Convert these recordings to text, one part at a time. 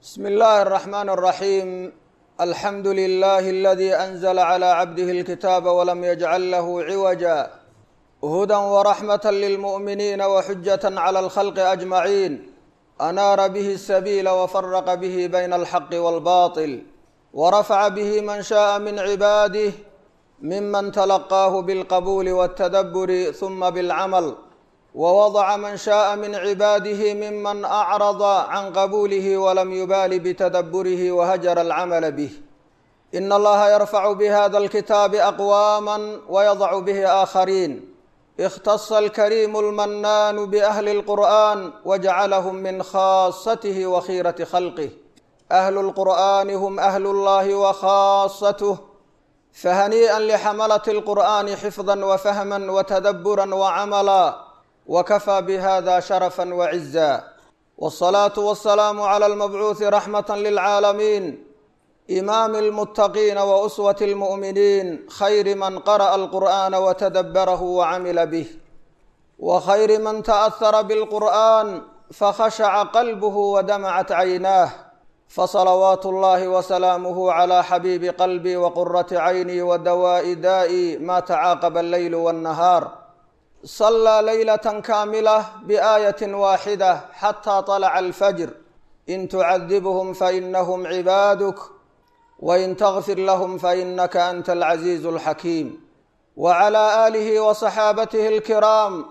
بسم الله الرحمن الرحيم الحمد لله الذي أنزل على عبده الكتاب ولم يجعل له عوجا هدى ورحمة للمؤمنين وحجة على الخلق أجمعين أنار به السبيل وفرق به بين الحق والباطل ورفع به من شاء من عباده ممن تلقاه بالقبول والتدبر ثم بالعمل ووضع من شاء من عباده ممن أعرض عن قبوله ولم يبال بتدبره وهجر العمل به إن الله يرفع بهذا الكتاب أقواما ويضع به آخرين اختص الكريم المنان بأهل القرآن وجعلهم من خاصته وخيرة خلقه أهل القرآن هم أهل الله وخاصته فهنيئا لحملة القرآن حفظا وفهما وتدبرا وعملا وكفى بهذا شرفا وعزا والصلاة والسلام على المبعوث رحمة للعالمين إمام المتقين وأسوة المؤمنين خير من قرأ القرآن وتدبره وعمل به وخير من تأثر بالقرآن فخشع قلبه ودمعت عيناه فصلوات الله وسلامه على حبيب قلبي وقرة عيني ودواء دائي ما تعاقب الليل والنهار صلى ليلة كاملة بآية واحدة حتى طلع الفجر إن تعذبهم فإنهم عبادك وإن تغفر لهم فإنك أنت العزيز الحكيم وعلى آله وصحابته الكرام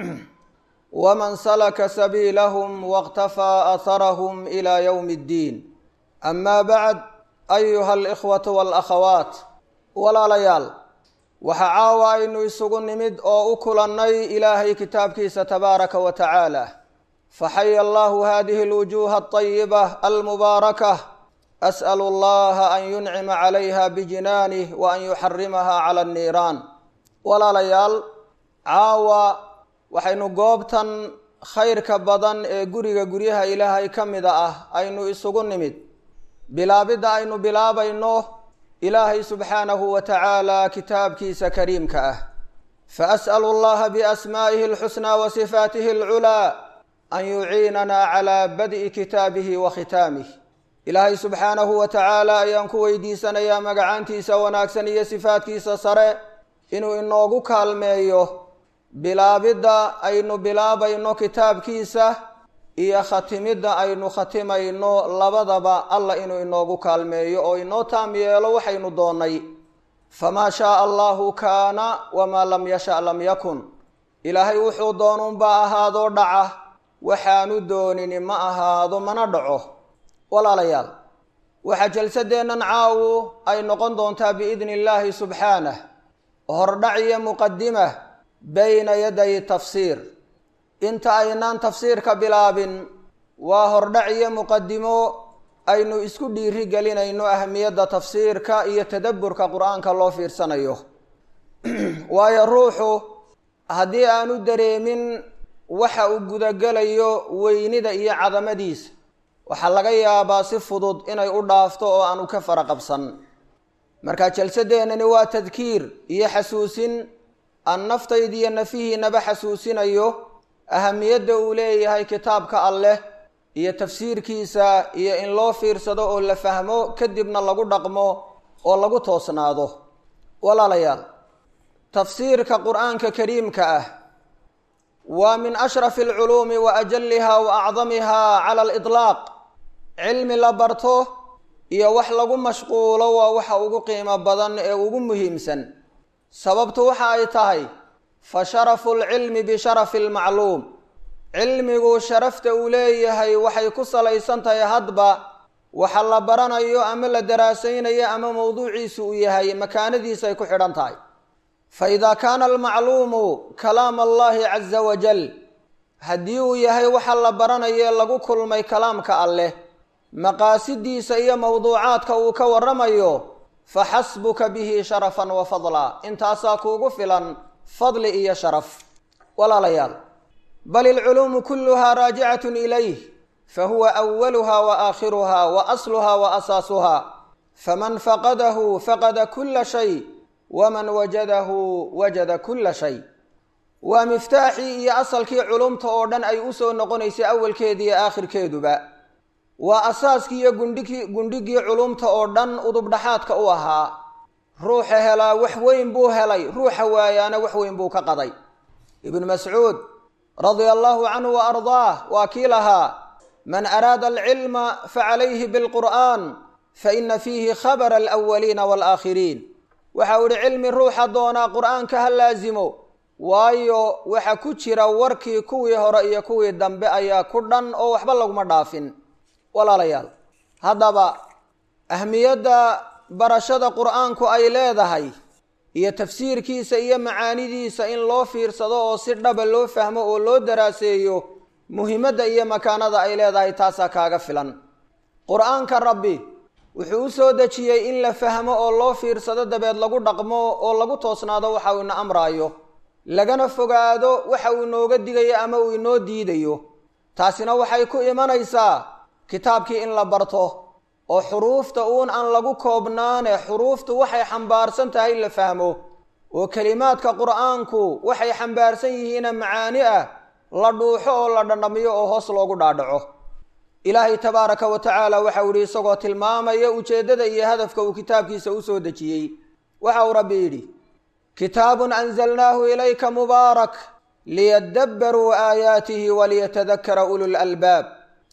ومن سلك سبيلهم واقتفى أثرهم إلى يوم الدين أما بعد أيها الإخوة والأخوات ولا ليال waxaa caawa aynu isugu nimid oo u kulannay ilaahay kitaabkiisa tabaaraka wa tacaala faxaya allahu hadihi alwujuuha alطayiba almubaarakah as'alu allaha an yuncima calayha bijinaanih wa an yuxarimaha cala anniiraan walaalayaal caawa waxaynu goobtan khayrka badan ee guriga guryaha ilaahay ka mida ah aynu isugu nimid bilaabidda aynu bilaabayno ilaahay subxaanahu wa tacaala kitaabkiisa kariimka ah faas'alu allaha biasmaa'ihi alxusnaa wa sifaatihi alculaa an yuciinanaa calaa bad'i kitaabihi wa khitaamih ilaahay subxaanahu wa tacaala ayaan ku weydiisanayaa magacaantiisa wanaagsan iyo sifaatkiisa sare inuu inoogu kaalmeeyo bilaabidda aynu bilaabayno kitaabkiisa iyo khatimidda aynu khatimayno labadaba alla inuu inoogu kaalmeeyo oo inoo taam yeelo waxaynu doonnay famaa shaaa allahu kaana wamaa lam yasha lam yakun ilaahay wuxuu doonuunbaa ahaadoo dhaca waxaanu doonini ma ahaado mana dhaco walaalayaal waxaa jalsadeennan caawu ay noqon doontaa biidni illaahi subxaanah hordhac iyo muqadima bayna yaday tafsiir inta aynaan tafsiirka bilaabin waa hordhac iyo muqadimo aynu isku dhiiri gelinayno ahmiyadda tafsiirka iyo tadabburka qur-aanka loo fiirsanayo waayo ruuxu haddii aanu dareemin waxa uu gudagelayo weynida iyo cadamadiisa waxaa laga yaabaa si fudud inay u dhaafto oo aanu ka fara qabsan marka jalsadeennani waa tadkiir iyo xasuusin aan naftaydiiyo nafihiinaba xasuusinayo ahamiyadda uu leeyahay kitaabka alleh iyo tafsiirkiisa iyo in loo fiirsado oo la fahmo kadibna lagu dhaqmo oo lagu toosnaado walaalayaal tafsiirka qur-aanka kariimka ah waa min ashrafi alculuumi wa ajaliha wa acdamiha cala aliطlaaq cilmi la barto iyo wax lagu mashquulo waa waxa ugu qiimo badan ee ugu muhiimsan sababtu waxa ay tahay fa sharafu lcilmi bisharafi lmacluum cilmigu sharafta uu leeyahay waxay ku salaysan tahay hadba waxa la baranayo ama la daraasaynayo ama mowduuciisu uu yahay makaanadiisay ku xidhan tahay fa idaa kaana almacluumu kalaam allahi caza wajal haddii uu yahay waxa la baranayo lagu kulmay kalaamka alleh maqaasidiisa iyo mowduucaadka uu ka waramayo fa xasbuka bihi sharafan wa fadla intaasaa kuugu filan fadli iyo sharaf walaalayaal bal ilculuumu kulluhaa raajicatun ilayh fahuwa awaluha wa aakhiruha wa asluha wa asaasuha faman faqadahu faqada kula shay waman wajadahu wajada kula shay waa miftaaxii iyo asalkii culumta oo dhan ay usoo noqonaysay awalkeeda iyo aakhirkeeduba waa asaaskii iyo gundhigii gundhigii culumta oo dhan udubdhaxaadka u ahaa ruuxa helaa wax weyn buu helay ruuxa waayaana wax weyn buu ka qaday ibnu mascuud radia allahu canhu wa ardaah waa kii lahaa man araada alcilma facalayhi bilqur'aan faina fiihi khabara alawaliina waalaakhiriin waxa uu ihi cilmi ruuxa doonaa qur'aanka ha laasimo waayo waxa ku jira warkii kuwii hore iyo kuwii dambe ayaa ku dhan oo waxba laguma dhaafin walaalayaal haddaba ahmiyadda barashada qur'aanku ay leedahay iyo tafsiirkiisa iyo macaanidiisa in loo fiirsado oo si dhaba loo fahmo oo loo daraaseeyo muhimadda iyo makaanada ay leedahay taasaa kaaga filan qur-aanka rabbi wuxuu u soo dejiyey in la fahmo oo loo fiirsado dabeed lagu dhaqmo oo lagu toosnaado waxa uu ina amraayo lagana fogaado waxa uu inooga digayo ama uu inoo diidayo taasina waxay ku imanaysaa kitaabkii in la barto oo xuruufta uun aan lagu koobnaane xuruuftu waxay xambaarsan tahay la fahmo oo kelimaadka qur'aanku waxay xambaarsan yihiina macaani ah la dhuuxo oo la dhandhamiyo oo hoos loogu dhaadhaco ilaahay tabaaraka wa tacaala waxau yidhi isagoo tilmaamaya ujeeddada iyo hadafka uu kitaabkiisa u soo dejiyey waxa uu rabbi yidhi kitaabun anzalnaahu ilayka mubaarak liyadabbaruu aayaatihi waliyatadakara ulul albaab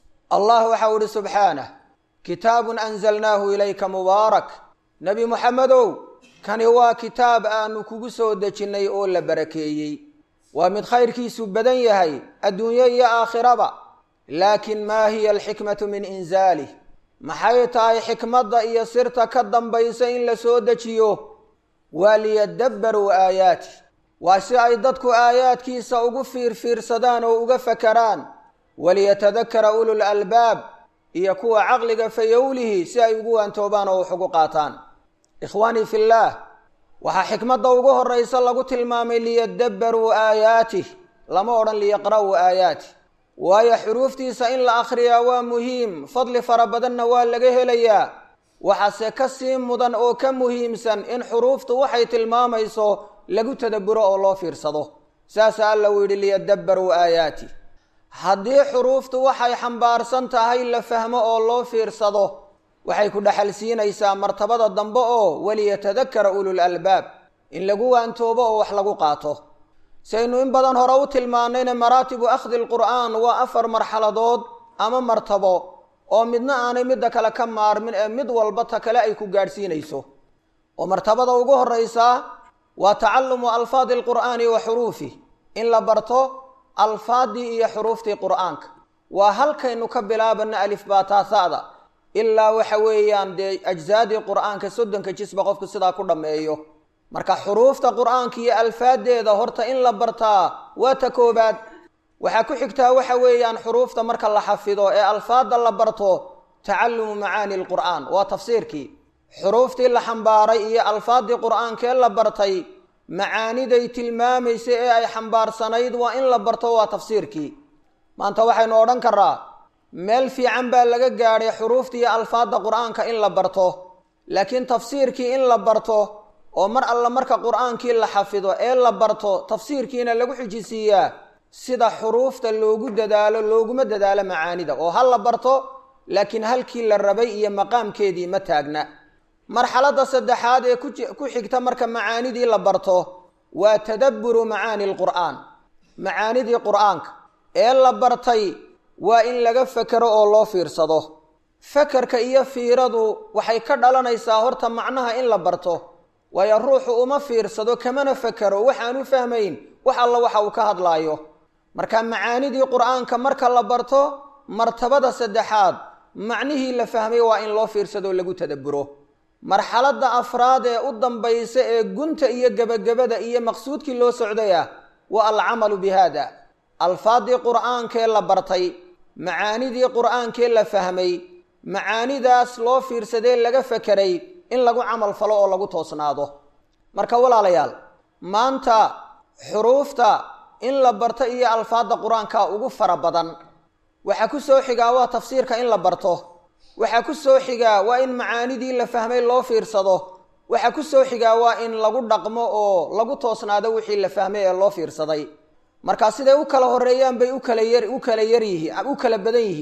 allah waxau idhi subxaanah kitaabun anzalnaahu ilayka mubaarak nebi muxamedow kani waa kitaab aanu kugu soo dejinnay oo la barakeeyey waa mid khayrkiisu badan yahay adduunyo iyo aakhiraba laakin maa hiya alxikmatu min inzaalih maxay tahay xikmadda iyo sirta ka dambaysa in la soo dejiyo waa liyadabbaruu aayaati waa si ay dadku aayaadkiisa ugu fiirfiirsadaan oo uga fakaraan waliyatadakara ulul albaab iyo kuwa caqliga fayowlihi si ay ugu waantoobaan oo wax ugu qaataan ikhwaanii fillaah waxaa xikmadda ugu horraysa lagu tilmaamay liyadabbaruu aayaatih lama odhan liyaqra'uu aayaatih waayo xuruuftiisa in la akhriyaa waa muhiim fadli fara badanna waa laga helayaa waxaase ka sii mudan oo ka muhiimsan in xuruuftu waxay tilmaamayso lagu tadabburo oo loo fiirsado saasa alla uu yidhi liyadabbaruu aayaatih haddii xuruuftu waxay xambaarsan tahay la fahmo oo loo fiirsado waxay ku dhexal siinaysaa martabada dambe oo waliyatadakara ulul albaab in lagu waantoobo oo wax lagu qaato saynu in badan hore u tilmaanayna maraatibu akhdi alqur'aan waa afar marxaladood ama martabo oo midna aanay midda kale ka maarmin ee mid walba ta kale ay ku gaadhsiinayso oo martabada ugu horraysaa waa tacalumu alfaadi alqur'aani wa xuruufih in la barto alfaaddii iyo xuruuftii qur'aanka waa halkaynu ka bilaabana alifbaataasa'da ilaa waxa weeyaan dee ajsaadii qur'aanka soddonka jisba qofku sidaa ku dhammeeyo marka xuruufta qur'aanka iyo alfaaddeeda horta in la bartaa waa ta koobaad waxaa ku xigtaa waxa weeyaan xuruufta marka la xafido ee alfaadda la barto tacalumu macaani alqur'aan waa tafsiirkii xuruuftii la xambaaray iyo alfaaddii qur'aankee la bartay macaaniday tilmaamaysa ee ay xambaarsanayd waa in la barto waa tafsiirkii maanta waxaynu odhan karaa meel fiican baa laga gaadhay xuruufta iyo alfaadda qur'aanka in la barto laakiin tafsiirkii in la barto oo mar alla marka qur'aankii la xafido ee la barto tafsiirkiina lagu xijisiiyaa sida xuruufta loogu dadaalo looguma dadaalo macaanida oo ha la barto laakiin halkii la rabay iyo maqaamkeedii ma taagna marxaladda saddexaad ee ku xigta marka macaanidii la barto waa tadabburu macaani alqur'aan macaanidii qur'aanka ee la bartay waa in laga fekero oo loo fiirsado fekerka iyo fiiradu waxay ka dhalanaysaa horta macnaha in la barto waayo ruuxu uma fiirsado kamana fekero waxaan u fahmayn wax alla waxa uu ka hadlaayo marka macaanidii qur'aanka marka la barto martabada saddexaad macnihii la fahmay waa in loo fiirsado lagu tadabburo marxaladda afraad ee u dambaysa ee gunta iyo gebagabada iyo maqsuudkii loo socday ah waa alcamalu bi haada alfaaddii qur'aankee la bartay macaanidii qur'aankee la fahmay macaanidaas loo fiirsadee laga fekeray in lagu camal falo oo lagu toosnaado marka walaalayaal maanta xuruufta in la barto iyo alfaadda qur-aanka ugu fara badan waxaa ku soo xigaa waa tafsiirka in la barto waxaa ku soo xigaa waa in macaanidii la fahmay loo fiirsado waxaa ku soo xigaa waa in lagu dhaqmo oo lagu toosnaado wixii la fahmay ee loo fiirsaday marka siday u kala horeeyaan bay ukala yar u kala yar yihiin u kala badan yihiin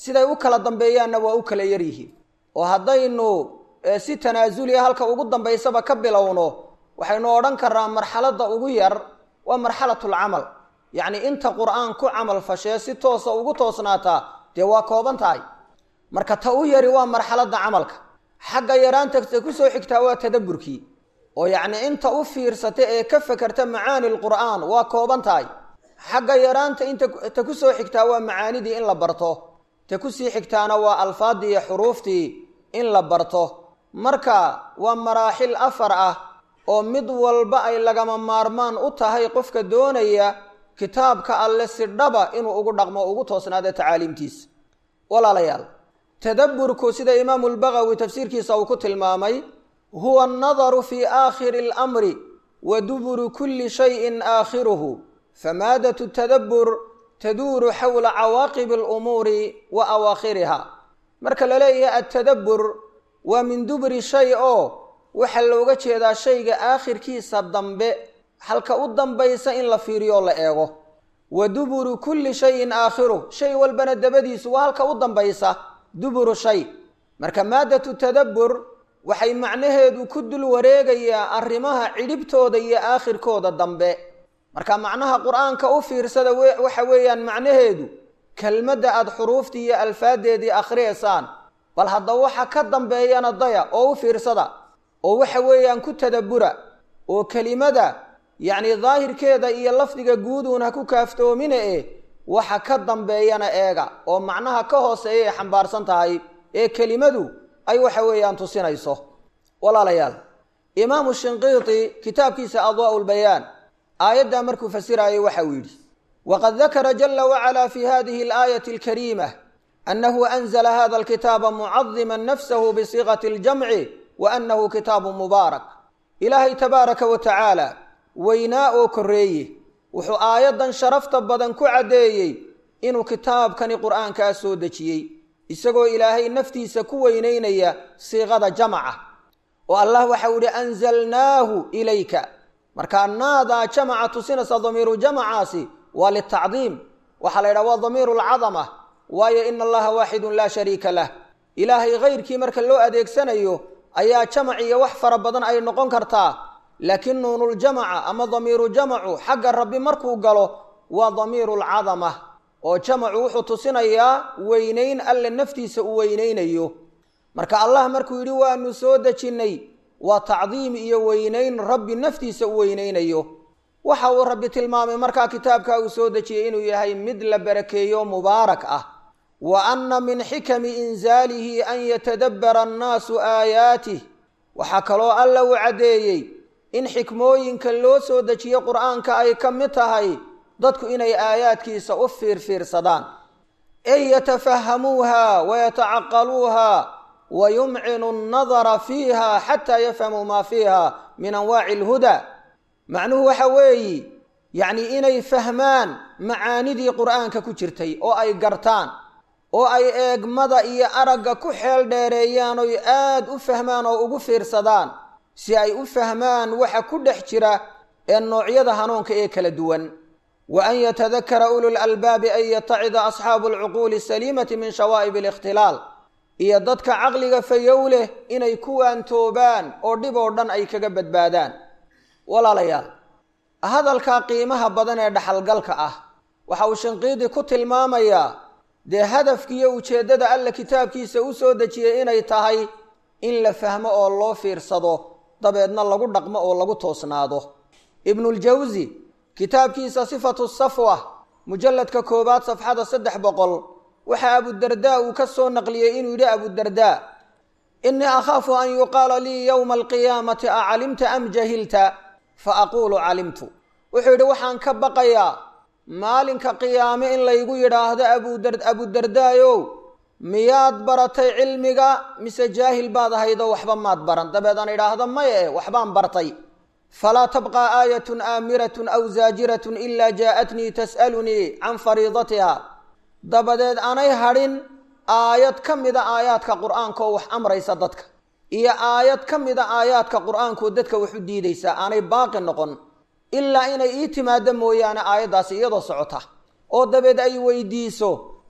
siday u kala dambeeyaanna waa u kala yar yihiin oo haddaynu si tanaasuliya halka ugu dambaysaba ka bilowno waxaynu odhan karnaa marxaladda ugu yar waa marxalatulcamal yacni inta qur-aan ku camal fashee si toosa ugu toosnaataa dee waa kooban tahay marka ta u yari waa marxaladda camalka xagga yaraanta ta ku soo xigtaa waa tadabburkii oo yacni inta u fiirsata ee ka fakerta macaani lqur'aan waa kooban tahay xagga yaraanta inta ta ku soo xigtaa waa macaanidii in la barto ta kusii xigtaana waa alfaaddii iyo xuruuftii in la barto marka waa maraaxil afar ah oo mid walba ay lagama maarmaan u tahay qofka doonaya kitaabka alle si dhaba inuu ugu dhaqmo ugu toosnaado tacaaliimtiisa walaalayaal tadabburku sida imaamu lbagawi tafsiirkiisa uu ku tilmaamay huwa annadaru fii aakhiri alamri wa duburu kulli shayin aakhiruhu famaadatu tadabbur taduuru xawla cawaaqibi alumuuri wa awaakhiriha marka la leeyahay altadabbur waa min duburi shay oo waxaa looga jeedaa shayga aakhirkiisa dambe halka u dambaysa in la fiiriyo oo la eego wa duburu kulli shayin aakhiruh shay walbana dabadiisu waa halka u dambaysa duburu shay marka maaddatu tadabbur waxay macnaheedu ku dul wareegayaa arrimaha cidhibtooda iyo aakhirkooda dambe marka macnaha qur-aanka u fiirsada waxa weeyaan macnaheedu kelmadda aada xuruuftii iyo alfaadeedii akhriyaysaan bal hadda waxa ka dambeeyana daya oo u fiirsada oo waxa weeyaan ku tadabbura oo kelimada yacni daahirkeeda iyo lafdiga guuduun ha ku kaaftoomina e waxa ka dambeeyana eega oo macnaha ka hooseeya ay xambaarsan tahay ee kelimadu ay waxa weeyaan tusinayso walaalayaal imaamu shinqiiti kitaabkiisa adwaa'u lbayaan aayaddaa markuu fasiraayay waxa uu yidhi waqad dakara jala wacala fi hadihi alaayati alkariimah annahu anzala hada alkitaaba mucadima nafsahu bisiiqati aljamci wa annahu kitaabu mubaarak ilaahay tabaaraka wa tacaala weynaa oo korreeye wuxuu aayaddan sharafta badan ku caddeeyey inuu kitaabkani qur'aankaa soo dejiyey isagoo ilaahay naftiisa ku weynaynaya siiqada jamaca oo allah waxau yihi anzalnaahu ilayka markaa naadaa jamaca tusinaysa damiiru jamacaasi waa litacdiim waxaa la yidhaha waa damiiru lcadama waayo ina allaha waaxidun laa shariika lah ilaahay hayrkii marka loo adeegsanayo ayaa jamac iyo wax fara badan ay noqon kartaa laakiin nuunuljamaca ama damiiru jamacu xagga rabbi markuu galo waa damiiru lcadama oo jamacu wuxuu tusinayaa weynayn alle naftiisa uu weynaynayo marka allah markuu yidhi waanu soo dejinnay waa tacdiim iyo weynayn rabbi naftiisa u weynaynayo waxa uu rabbi tilmaamay markaa kitaabka uu soo dejiyey inuu yahay mid la barakeeyo mubaarak ah wa anna min xikami inzaalihi an yatadabbara annaasu aayaatih waxaa kaloo alla uu caddeeyey in xikmooyinka loo soo dejiye qur'aanka ay ka mid tahay dadku inay aayaadkiisa u fiirfiirsadaan ey yatafahamuuha wayatacaqaluuha wa yumcinu annadara fiiha xataa yafhamuu maa fiiha min anwaaci alhudaa macnuhu waxa weeyi yacnii inay fahmaan macaanidii qur'aanka ku jirtay oo ay gartaan oo ay eegmada iyo aragga ku xeel dheereeyaan oy aad u fahmaan oo ugu fiirsadaan si ay u fahmaan waxa ku dhex jira ee noocyada hanuunka ee kala duwan wa an yatadakara ulul albaabi an yatacida asxaabu alcuquuli asaliimati min shawaa'ib alikhtilaal iyo dadka caqliga fayow leh inay ku waantoobaan oo dhib oo dhan ay kaga badbaadaan walaalayaal hadalkaa qiimaha badan ee dhaxalgalka ah waxa uu shinqiidi ku tilmaamayaa dee hadafkiiyo ujeeddada alla kitaabkiisa u soo dejiyey inay tahay in la fahmo oo loo fiirsado dabeedna lagu dhaqmo oo lagu toosnaado ibnuljawsi kitaabkiisa sifatu safwa mujalladka koowaad safxada saddex boqol waxaa abudardaa uu ka soo naqliyey inuu yidhi abudardaa innii akhaafu an yuqaala lii yowma alqiyaamati acalimta am jahilta fa aquulu calimtu wuxuu yidhi waxaan ka baqayaa maalinka qiyaame in laygu yidhaahdo abudardaayow miyaad baratay cilmiga mise jaahil baad ahaydoo waxba maad baran dabeed aan idhaahdo maye waxbaan bartay falaa tabqaa aayatun aamiratun aw zaajiratun ilaa jaa'atnii tas'alunii can fariidatiha dabadeed anay hadhin aayad ka mida aayaadka qur'aanka oo wax amraysa dadka iyo aayad ka mida aayaadka qur'aankaoo dadka wax u diidaysa aanay baaqi noqon ilaa inay ii timaado mooyaane aayaddaasi iyadoo socota oo dabeed ay weydiiso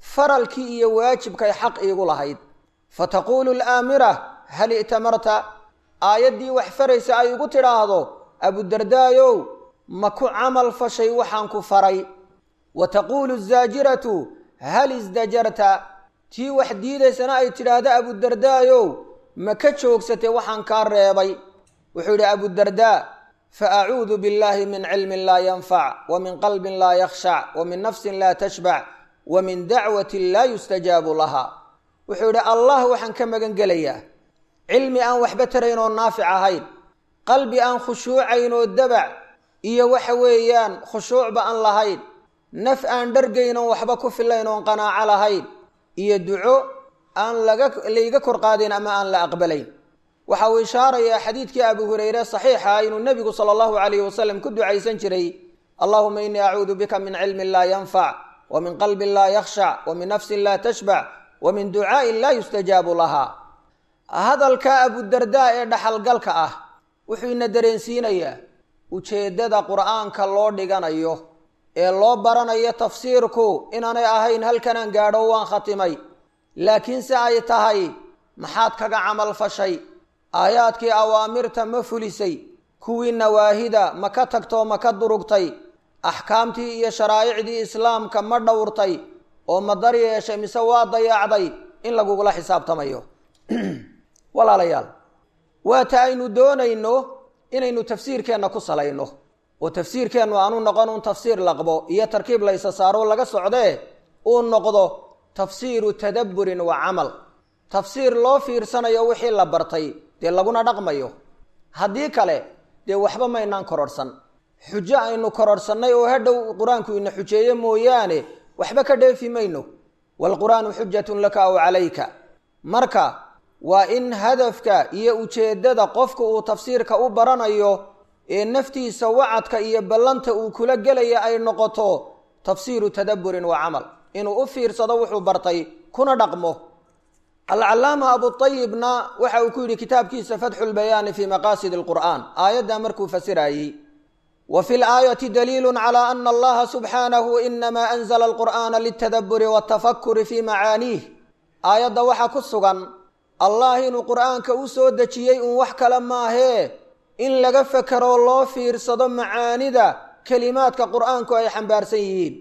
faralkii iyo waajibkay xaq iigu lahayd fa taquulu alaamira hal i'tamarta aayaddii wax faraysa ay igu tidhaahdo abudardaayow ma ku camal fashay waxaan ku faray wa taquulu azaajiratu hal isdajarta tii wax diidaysana ay tidhaahdo abudardaayow ma ka joogsatay waxaan kaa reebay wuxuu yidhi abudardaa fa acuudu billahi min cilmin laa yanfac wa min qalbin laa yakhshac wa min nafsin laa tashbac wa min dacwatin laa yustajaabu laha wuxuu yidhi allah waxaan ka magan gelayaa cilmi aan waxba tarayn oo naafic ahayn qalbi aan khushuucayn oo dabac iyo waxa weeyaan khushuucba aan lahayn naf aan dhargayn oon waxba ku filayn oon qanaaco lahayn iyo duco aan laga layga kor qaadayn ama aan la aqbalayn waxa uu ishaarayaa xadiidkii abu hureyre saxiixa inuu nebigu sala allahu calayhi wasalam ku ducaysan jiray allahuma innii acuudu bika min cilmin laa yanfac wa min qalbin laa yakhshac wa min nafsin laa tashbac wa min ducaa'in laa yustajaabu laha hadalka abudardaa ee dhaxalgalka ah wuxuu ina dareensiinayaa ujeeddada qur'aanka loo dhiganayo ee loo baranayo tafsiirku inaanay ahayn halkanaan gaadho waan khatimay laakiinse ay tahay maxaad kaga camal fashay aayaadkii awaamirta ma fulisay kuwii nawaahida ma ka tagtoo ma ka durugtay axkaamtii iyo sharaa'icdii islaamka ma dhowrtay oo ma dar yeeshay mise waa dayaacday in lagugula xisaabtamayo walaalayaal waata aynu doonayno inaynu tafsiirkeenna ku salayno oo tafsiirkeennu aanu noqon un tafsiir laqbo iyo tarkiib laysa saaro laga socdee uu noqdo tafsiiru tadabburin wa camal tafsiir loo fiirsanayo wixii la bartay dee laguna dhaqmayo haddii kale dee waxba maynaan kororhsan xujo aynu kororhsannay oo hadhow qur-aanku ina xujeeye mooyaane waxba ka dheefi mayno waalqur-aanu xujatun laka aw calayka marka waa in hadafka iyo ujeeddada qofka uu tafsiirka u baranayo ee naftiisa wacadka iyo ballanta uu kula gelaya ay noqoto tafsiiru tadabburin wa camal inuu u fiirsado wuxuu bartay kuna dhaqmo alcallaama abutayibna waxa uu ku yidhi kitaabkiisa fatxu lbayaani fii maqaasidi alqur'aan aayaddaa markuu fasirayey wa fi laayati daliilu cala ana allaha subxaanahu inamaa anzla alqur'aana liltadabburi waltafakuri fii macaaniih aayadda waxaa ku sugan allah inuu qur'aanka u soo dejiyey uun wax kale maahee in laga fekeroo loo fiirsado macaanida kelimaadka qur'aanku ay xambaarsan yihiin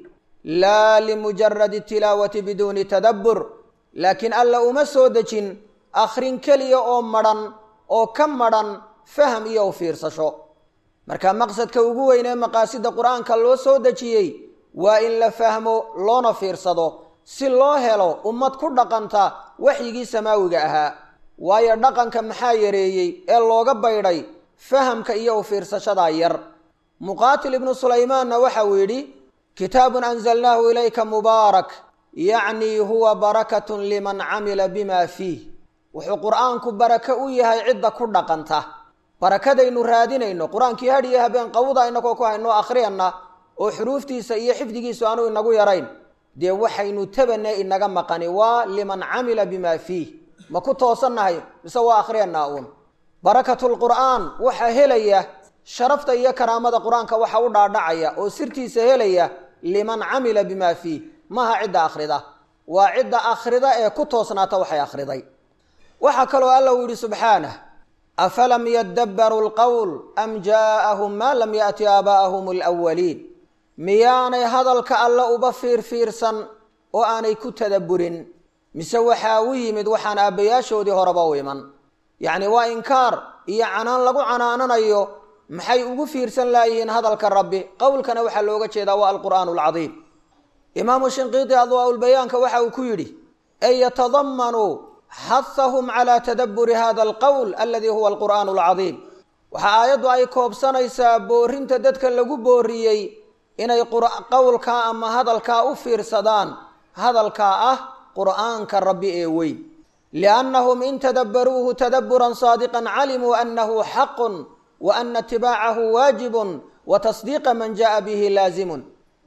laa limujaradi tilaawati biduuni tadabbur laakiin alla uma soo dejin akhrin keliya oo madhan oo ka madhan faham iyo u fiirsasho marka maqsadka ugu weyn ee maqaasida qur'aanka loo soo dejiyey waa in la fahmo loona fiirsado si loo helo ummad ku dhaqanta waxyigii samaawiga ahaa waayo dhaqanka maxaa yareeyey ee looga baydhay fahamka iyo u fiirsashadaa yar muqaatil ibnu sulaymaanna waxa uu yidhi kitaabun anzalnaahu ilayka mubaarak yacnii huwa barakatun liman camila bima fiih wuxuu qur'aanku barako u yahay cidda ku dhaqanta barakadaynu raadinayno qur-aankii hadhiyo habeen qawda inagoo ku hayno akhriyana oo xuruuftiisa iyo xifdigiisu aanu inagu yarayn dee waxaynu tabane inaga maqani waa liman camila bima fiih ma ku toosannahay mise waa akhriyanaa uun barakatulqur'aan waxaa helaya sharafta iyo karaamada qur-aanka waxa u dhaadhacaya oo sirtiisa helaya liman camila bima fiih maaha cidda akhrida waa cidda akhrida ee ku toosnaata waxay akhriday waxaa kaloo alla uu yidhi subxaanah afalam yadabbaruu lqowl am jaa'ahum maa lam yaati aabaa'ahum alwaliin miyaanay hadalka alle uba fiirfiirsan oo aanay ku tadabburin mise waxaa u yimid waxaan aabbayaashoodii horeba u iman yacni waa inkaar iyo canaan lagu canaananayo maxay ugu fiirsan laayihiin hadalka rabbi qowlkana waxaa looga jeedaa waa alqur'aanu alcadiim imaamu shinqiiti adwaaulbayaanka waxa uu ku yidhi ay yatadamanuu xahahum calaa tadabburi hada alqowl aladi huwa alqur'aanu alcadiim waxaa aayaddu ay koobsanaysaa boorinta dadka lagu booriyey inay qowlkaa ama hadalkaa u fiirsadaan hadalkaa ah qur'aanka rabbi ee weyn liannahum in tadabbaruuhu tadabburan saadiqan calimuu annahu xaqun wa ana itibaacahu waajibun wa tasdiiqa man ja'a bihi laazimun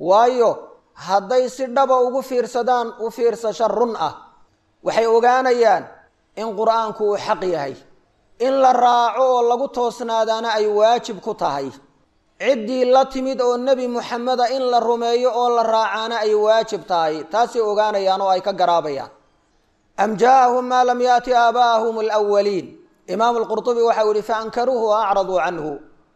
waayo hadday si dhaba ugu fiirsadaan u fiirsasho run ah waxay ogaanayaan in qur'aanku uu xaq yahay in la raaco oo lagu toosnaadaana ay waajib ku tahay ciddii la timid oo nebi muxameda in la rumeeyo oo la raacaana ay waajib tahay taasay ogaanayaan oo ay ka garaabayaan am jaaahum maa lam yaati aabaa'ahum alwaliin imaamu lqurtubi waxau yihi faankaruuhu wa acraduu canhu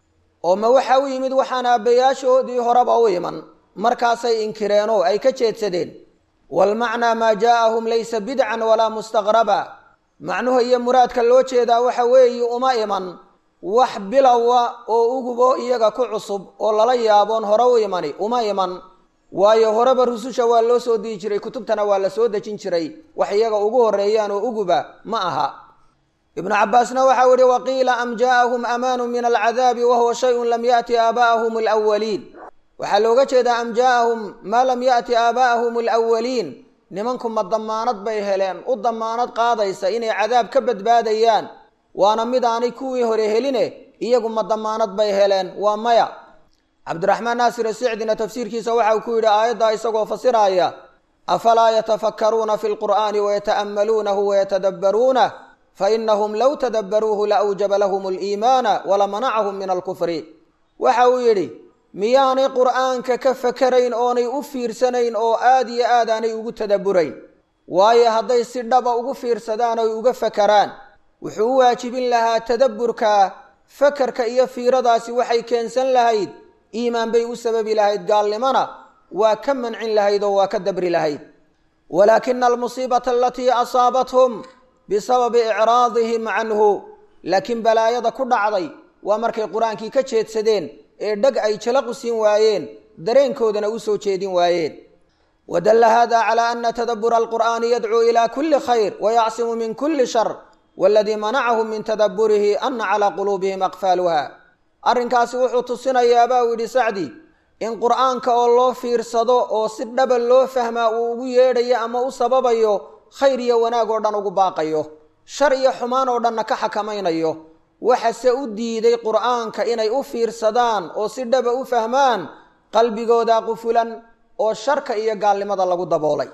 oo ma waxa u yimid waxaan aabbayaashoodii horeba u iman markaasay inkireenoo ay ka jeedsadeen walmacnaa maa jaaahum laysa bidcan walaa mustaqraba macnuhu iyo muraadka loo jeedaa waxa weeye uma iman wax bilowa oo ugubo iyaga ku cusub oo lala yaaboon hore u imani uma iman waayo horeba rususha waa loo soo dii jiray kutubtana waa la soo dejin jiray wax iyaga ugu horeeyaan oo uguba ma aha ibnu cabaasna waxau yihi waqiila am jaaahum amaanu min alcadaabi wahuwa shayun lam yaati aabaa'ahum alwaliin waxaa looga jeedaa am jaaahum maa lam yaati aabaa'ahum alwaliin nimanku ma damaanad bay heleen u damaanad qaadaysa inay cadaab ka badbaadayaan waana mid aanay kuwii hore heline iyagu ma damaanad bay heleen waa maya cabdiraxmaan naasir sicdina tafsiirkiisa waxau ku yidhi aayaddaa isagoo fasiraaya afalaa yatafakkaruuna fi lqur'aani wayata'ammaluunahu wayatadabbaruunah fainahum low tadabbaruuhu la awjaba lahum aliimaana walamanacahum min alkufri waxa uu yidhi miyaanay qur'aanka ka fakarayn oonay u fiirsanayn oo aada iyo aad aanay ugu tadabburayn waayo hadday si dhaba ugu fiirsadaan oy uga fakaraan wuxuu u waajibin lahaa tadabburka fakarka iyo fiiradaasi waxay keensan lahayd iimaan bay u sababi lahayd gaalnimona waa ka mancin lahayd oo waa ka dabri lahayd walaakina almusiibata alatii asaabathum bisababi icraadihim canhu laakiin balaayada ku dhacday waa markay qur-aankii ka jeedsadeen ee dheg ay jalaqu siin waayeen dareenkoodana u soo jeedin waayeen wadalla hada calaa ana tadabura alqur'aani yadcuu ila kuli khayr wayacsimu min kuli shar waladii manacahum min tadabburihi ana calaa quluubihim aqfaaluha arrinkaasi wuxuu tusinayaa baa uu yidhi sacdi in qur'aanka oo loo fiirsado oo si dhaba loo fahmaa uu ugu yeedhayo ama u sababayo khayr iyo wanaag oo dhan ugu baaqayo shar iyo xumaan oo dhanna ka xakamaynayo waxase u diiday qur'aanka inay u fiirsadaan oo si dhaba u fahmaan qalbigooda qufulan oo sharka iyo gaalnimada lagu daboolay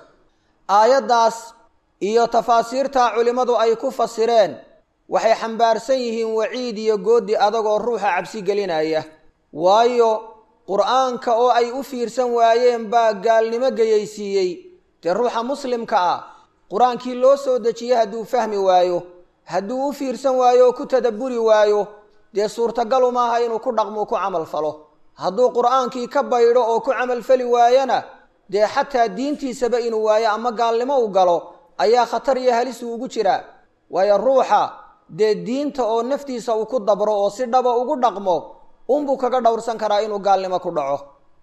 aayaddaas iyo tafaasiirta culimmadu ay ku fasireen waxay xambaarsan yihiin waciid iyo goodi adagoo ruuxa cabsi gelinaya waayo qur'aanka oo ay u fiirsan waayeen baa gaalnimo geyaysiiyey dee ruuxa muslimka ah qur-aankii loo soo dejiyey hadduu fahmi waayo hadduu u fiirsan waayo oo ku tadabburi waayo dee suurtagalu maaha inuu ku dhaqmuu ku camal falo hadduu qur'aankii ka baydho oo ku camalfali waayana dee xataa diintiisaba inuu waayo ama gaalnimo u galo ayaa khatar iyo halisuu ugu jiraa waayo ruuxa dee diinta oo naftiisa uu ku dabro oo si dhaba ugu dhaqmo unbuu kaga dhowrsan karaa inuu gaalnimo ku dhaco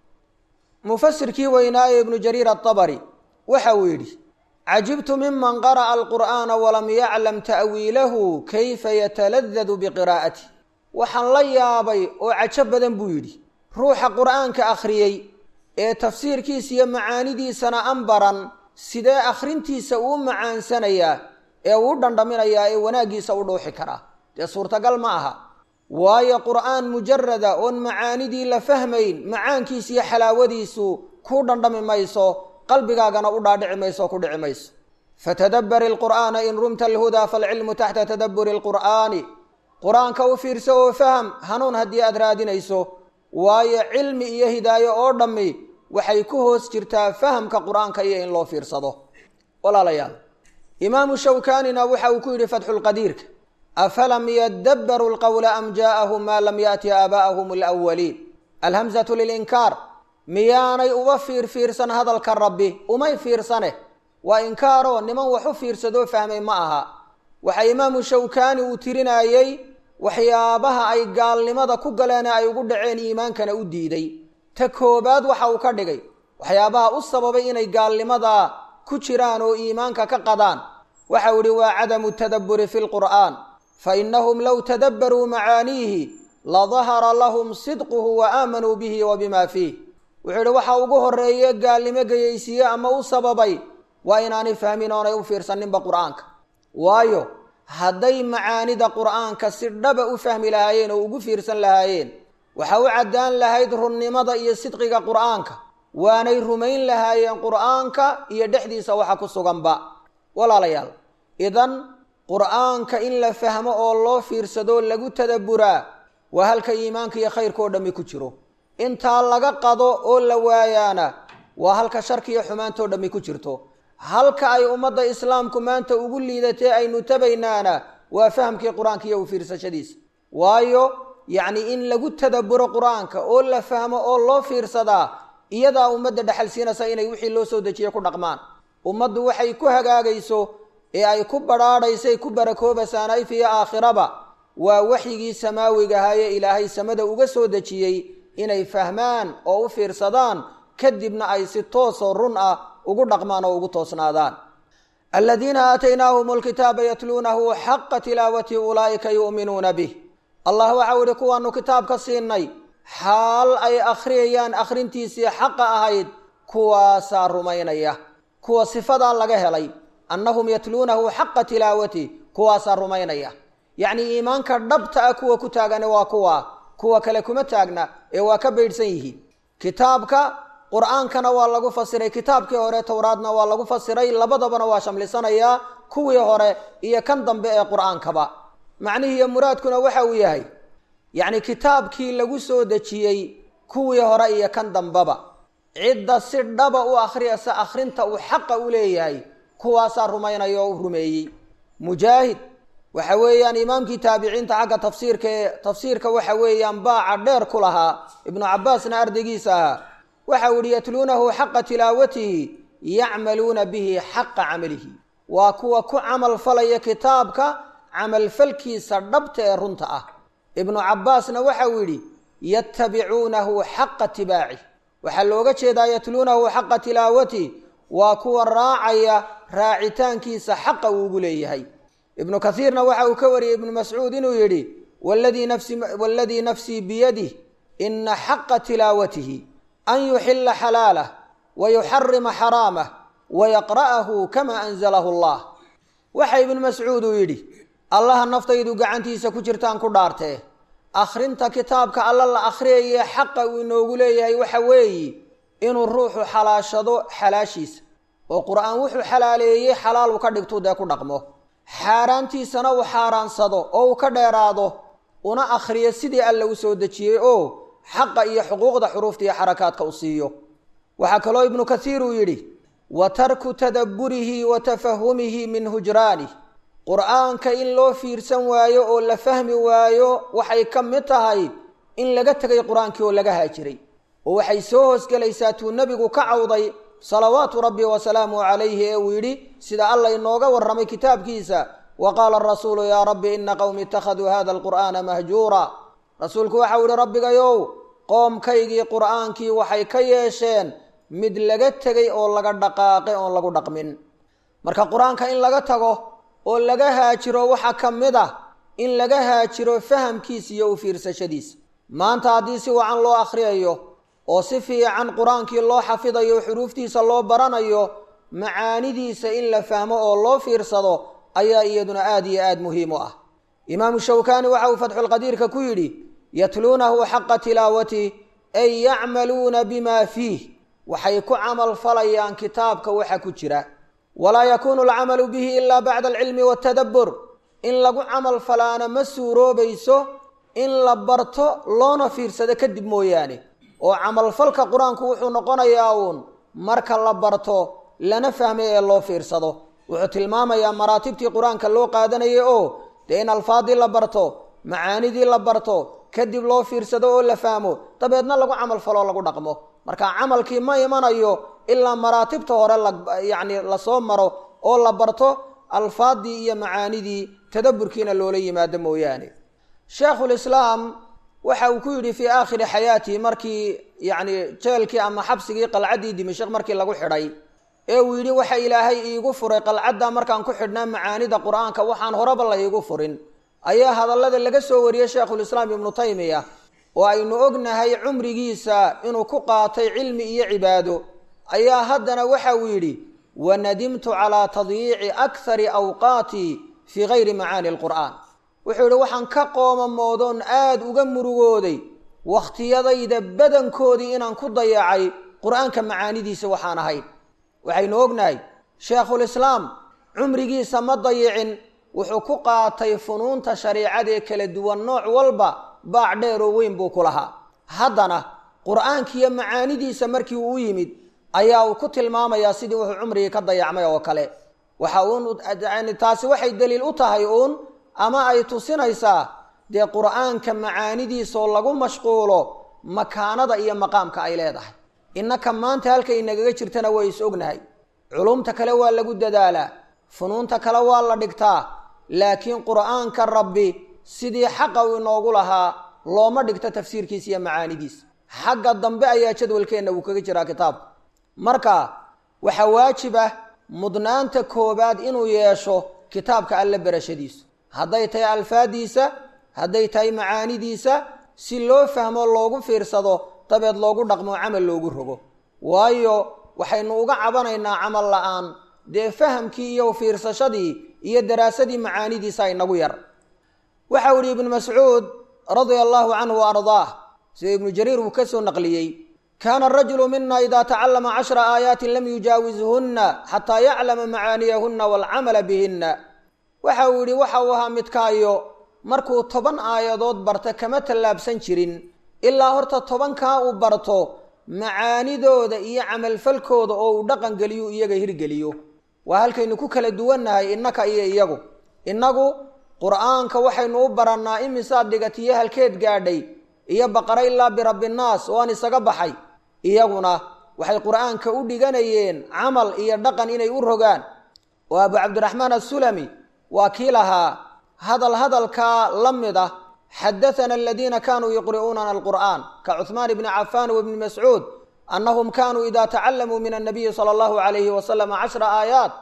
mufasirkii weynaaye ibnu jariir atabari waxa uu yidhi cajibtu miman qara'a alqur'aana walam yaclam ta'wiilahu kayfa yataladadu biqiraa'ati waxaan la yaabay oo cajo badan buu yidhi ruuxa qur'aanka akhriyey ee tafsiirkiisa iyo macaanidiisana an baran sidee akhrintiisa uu macaansanayaa ee uu dhandhaminayaa ee wanaaggiisa u dhuuxi karaa dee suurtagal ma aha waayo qur'aan mujarada oon macaanidii la fahmayn macaankiisa iyo xalaawadiisu kuu dhandhami mayso qalbigaagana u dhaadhici mayso oo ku dhici mayso fatadabbari alqur'aana in rumta alhudaa faalcilmu taxta tadabburi alqur'aani qur-aanka u fiirso oo faham hanuun haddii aad raadinayso waayo cilmi iyo hidaayo oo dhammi waxay ku hoos jirtaa fahamka qur-aanka iyo in loo fiirsado walaalayaal imaamu shawkaanina waxa uu ku yidhi fatxulqadiirka afalam yadabbaruu lqowla am jaa'ahum maa lam yaati aabaa'ahum alawaliin alhamzatu lilinkaar miyaanay uba fiirfiirsan hadalka rabbi umay fiirsane waa inkaaroo niman wax u fiirsadoo fahmay ma aha waxa imaamu shawkaani uu tirinayey waxyaabaha ay gaalnimada ku galeen ay ugu dhaceen iimaankana u diiday ta koobaad waxa uu ka dhigay waxyaabaha u sababay inay gaalnimada ku jiraan oo iimaanka ka qadaan waxau idhi waa cadamu tadabburi fi lqur'aan fa innahum low tadabbaruu macaaniihi ladahara lahum sidquhu wa aamanuu bihi wa bima fiih wuxuu idhi waxa ugu horeeye gaalnimo geyaysiiye ama u sababay waa inaanay fahmin oonay u fiirsaninba qur'aanka waayo hadday macaanida qur'aanka si dhaba u fahmi lahaayeen oo ugu fiirsan lahaayeen waxa u caddaan lahayd runnimada iyo sidqiga qur'aanka waanay rumayn lahaayeen qur'aanka iyo dhexdiisa waxa ku suganba walaalayaal idan qur'aanka in la fahmo oo loo fiirsado lagu tadabburaa waa halka iimaanka iyo khayrka oo dhammi ku jiro intaa laga qado oo la waayaana waa halka sharkiiyo xumaantoo dhammi ku jirto halka ay ummadda islaamku maanta ugu liidatee aynu tabaynaana waa fahamkii qur-aanka iyo u fiirsashadiisa waayo yacni in lagu tadaburo qur-aanka oo la fahmo oo loo fiirsadaa iyadaa ummadda dhexal siinaysa inay wixii loo soo dejiye ku dhaqmaan ummaddu waxay ku hagaagayso ee ay ku badhaadhaysay ku barakoobaysaan if iyo aakhiraba waa waxyigii samaawiga ahaayee ilaahay samada uga soo dejiyey inay fahmaan oo u fiirsadaan kadibna ay si toosoo run ah ugu dhaqmaan oo ugu toosnaadaan aladiina aataynaahum alkitaaba yatluunahu xaqa tilaawati ulaa'ika yu'minuuna bih allah waxau ihi kuwaanu kitaabka siinay xaal ay akhriyayaan akhrintiisii xaqa ahayd kuwaasaa rumaynaya kuwa sifadaa laga helay annahum yatluunahu xaqa tilaawati kuwaasaa rumaynaya yacnii iimaanka dhabta ah kuwa ku taagane waa kuwa kuwa kale kuma taagna ee waa ka baydhsan yihiin kitaabka qur-aankana waa lagu fasiray kitaabkii hore towraadna waa lagu fasiray labadabana waa shamlisanayaa kuwii hore iyo kan dambe ee qur-aankaba macnihiiyo muraadkuna waxa uu yahay yacni kitaabkii lagu soo dejiyey kuwii hore iyo kan dambeba cidda si dhaba u akhriyasa akhrinta uu xaqa u leeyahay kuwaasaa rumaynaya oo u rumeeyey mujaahid waxa weeyaan imaamkii taabiciinta xagga tafsiirka ee tafsiirka waxa weeyaan baaca dheer ku lahaa ibnu cabbaasna ardaygiisa ahaa waxau yihi yatluunahu xaqa tilaawatihi yacmaluuna bihi xaqa camalihi waa kuwa ku camal falaya kitaabka camalfalkiisa dhabta ee runta ah ibnu cabbaasna waxau yidhi yatabicuunahu xaqa tibaaci waxaa looga jeedaa yatluunahu xaqa tilaawati waa kuwa raacaya raacitaankiisa xaqa uu ugu leeyahay ibnu kaiirna waxa uu ka wariyey ibnu mascuud inuu yidhi waladii nafsii biyadih ina xaqa tilaawatihi an yuxila xalaalah wayuxarima xaraamah wayaqra'ahu kama anzalahu allah waxa ibnu mascuud uu yidhi allaha naftaydu gacantiisa ku jirtaan ku dhaartee akhrinta kitaabka alla la akhriyayee xaqa uu inoogu leeyahay waxa weeye inuu ruuxu xalaashado xalaashiisa oo qur-aan wuxuu xalaaleeyey xalaal uu ka dhigtuu dee ku dhaqmo xaaraantiisana uu xaaraansado oo uu ka dheeraado una akhriyo sidii alla u soo dejiyey oo xaqa iyo xuquuqda xuruufta iyo xarakaadka u siiyo waxaa kaloo ibnu kasiir uu yidhi wa tarku tadabburihi wa tafahumihi min hujraanih qur-aanka in loo fiirsan waayo oo la fahmi waayo waxay ka mid tahay in laga tegay qur-aankii oo laga haajiray oo waxay soo hoosgelaysaa tuu nebigu ka cawday salawaatu rabbi wasalaamuhu calayhi ee uu yidhi sida alla inooga warramay kitaabkiisa wa qaala arasuulu yaa rabbi ina qowmi ittakhaduu hada alqur'aana mahjuura rasuulku waxau yihi rabbigayow qoomkaygii qur'aankii waxay ka yeesheen mid laga tegay oo laga dhaqaaqay oon lagu dhaqmin marka qur-aanka in laga tago oo laga haajiro waxaa ka mid ah in laga haajiro fahamkiisa iyo u fiirsashadiisa maanta haddii si wacan loo akhriyayo oo si fiican qur-aankii loo xafidayo xuruuftiisa loo baranayo macaanidiisa in la fahmo oo loo fiirsado ayaa iyaduna aada iyo aada muhiim u ah imaamu shawkaani waxa uu fatxulqadiirka ku yidhi yatluunahu xaqa tilaawati ay yacmaluuna bima fiih waxay ku camal falayaan kitaabka waxa ku jira walaa yakuunu alcamalu bihi ilaa bacda alcilmi waatadabbur in lagu camal falaana ma suuroobayso in la barto loona fiirsado kadib mooyaane oo camalfalka qur-aanku wuxuu noqonayaa uun marka la barto lana fahmay ee loo fiirsado wuxuu tilmaamayaa maraatibtii qur-aanka loo qaadanayay oo dee in alfaadii la barto macaanidii la barto kadib loo fiirsado oo la fahmo dabeedna lagu camal faloo lagu dhaqmo marka camalkii ma imanayo ilaa maraatibta hore layacni lasoo maro oo la barto alfaadii iyo macaanidii tadaburkiina loola yimaado mooyaane sheekhulislaam waxa uu ku yidhi fii aakhiri xayaatihi markii yacni jeelkii ama xabsigii qalcaddii dimashik markii lagu xidhay ee uu yidhi waxa ilaahay iigu furay qalcadda markaan ku xidhnaa macaanida qur-aanka waxaan horeba la iigu furin ayaa hadallada laga soo wariyey sheekhulislaam ibnu taymiya oo aynu ognahay cumrigiisa inuu ku qaatay cilmi iyo cibaado ayaa haddana waxa uu yidhi wanadimtu calaa tadyiici akhari awqaatii fii gayri macaani alqur'aan wuxuu yidhi waxaan ka qoomamoodoon aada uga murugooday wakhtiyadayda badankoodii inaan ku dayacay qur-aanka macaanidiisa waxaan ahayn waxaynu ognahay sheekhulislaam cumrigiisa ma dayicin wuxuu ku qaatay funuunta shariicadee kala duwan nooc walba baac dheer oo weyn buu ku lahaa haddana qur-aankiiyo macaanidiisa markii uu u yimid ayaa uu ku tilmaamayaa sidii wuxuu cumrigii ka dayacmay oo kale waxa uun yani taasi waxay daliil u tahay uun ama ay tusinaysaa dee qur-aanka macaanidiisaoo lagu mashquulo makaanada iyo maqaamka ay leedahay innaka maanta halkay inagaga jirtana way is ognahay culumta kale waa lagu dadaalaa funuunta kale waa la dhigtaa laakiin qur-aanka rabbi sidii xaqa uu inoogu lahaa looma dhigto tafsiirkiisa iyo macaanidiisa xagga dambe ayaa jadwalkeenna uu kaga jiraa kitaabku marka waxaa waajib ah mudnaanta koobaad inuu yeesho kitaabka alle berashadiisu hadday tahay alfaadiisa hadday tahay macaanidiisa si loo fahmo loogu fiirsado dabeed loogu dhaqmo camal loogu rogo waayo waxaynu uga cabanaynaa camal la-aan dee fahamkii iyo fiirsashadii iyo daraasadii macaanidiisa inagu yar waxau yihi ibnu mascuud radia allahu canhu wa ardaah sida ibnu jariir uu ka soo naqliyey kaana arajulu mina ida tacallama cashra aayaatin lam yujaawizhunna xataa yaclama macaaniyahunna waalcamala bihinna waxa uu yidhi waxa uu ahaa midkaayo markuu toban aayadood barta kama tallaabsan jirin ilaa horta tobankaa uu barto macaanidooda iyo camalfalkooda oo uu dhaqan geliyo iyaga hirgeliyo waa halkaynu ku kala duwannahay innaka iyo iyagu innagu qur-aanka waxaynu u barannaa imisaad dhigatiyo halkeed gaadhay iyo baqara ilaa birabbinnaas oo aan isaga baxay iyaguna waxay qur-aanka u dhiganayeen camal iyo dhaqan inay u rogaan oo abu cabdiraxmaan assulami waa kii lahaa hadal hadalkaa la mid ah xadathana aladiina kanuu yuqri'uunana alqur'aan ka cuhmaan bni cafaan wabni mascuud annahum kanuu ida tacalamuu min annabiyi sala allahu alayhi wasalam cashra aayaat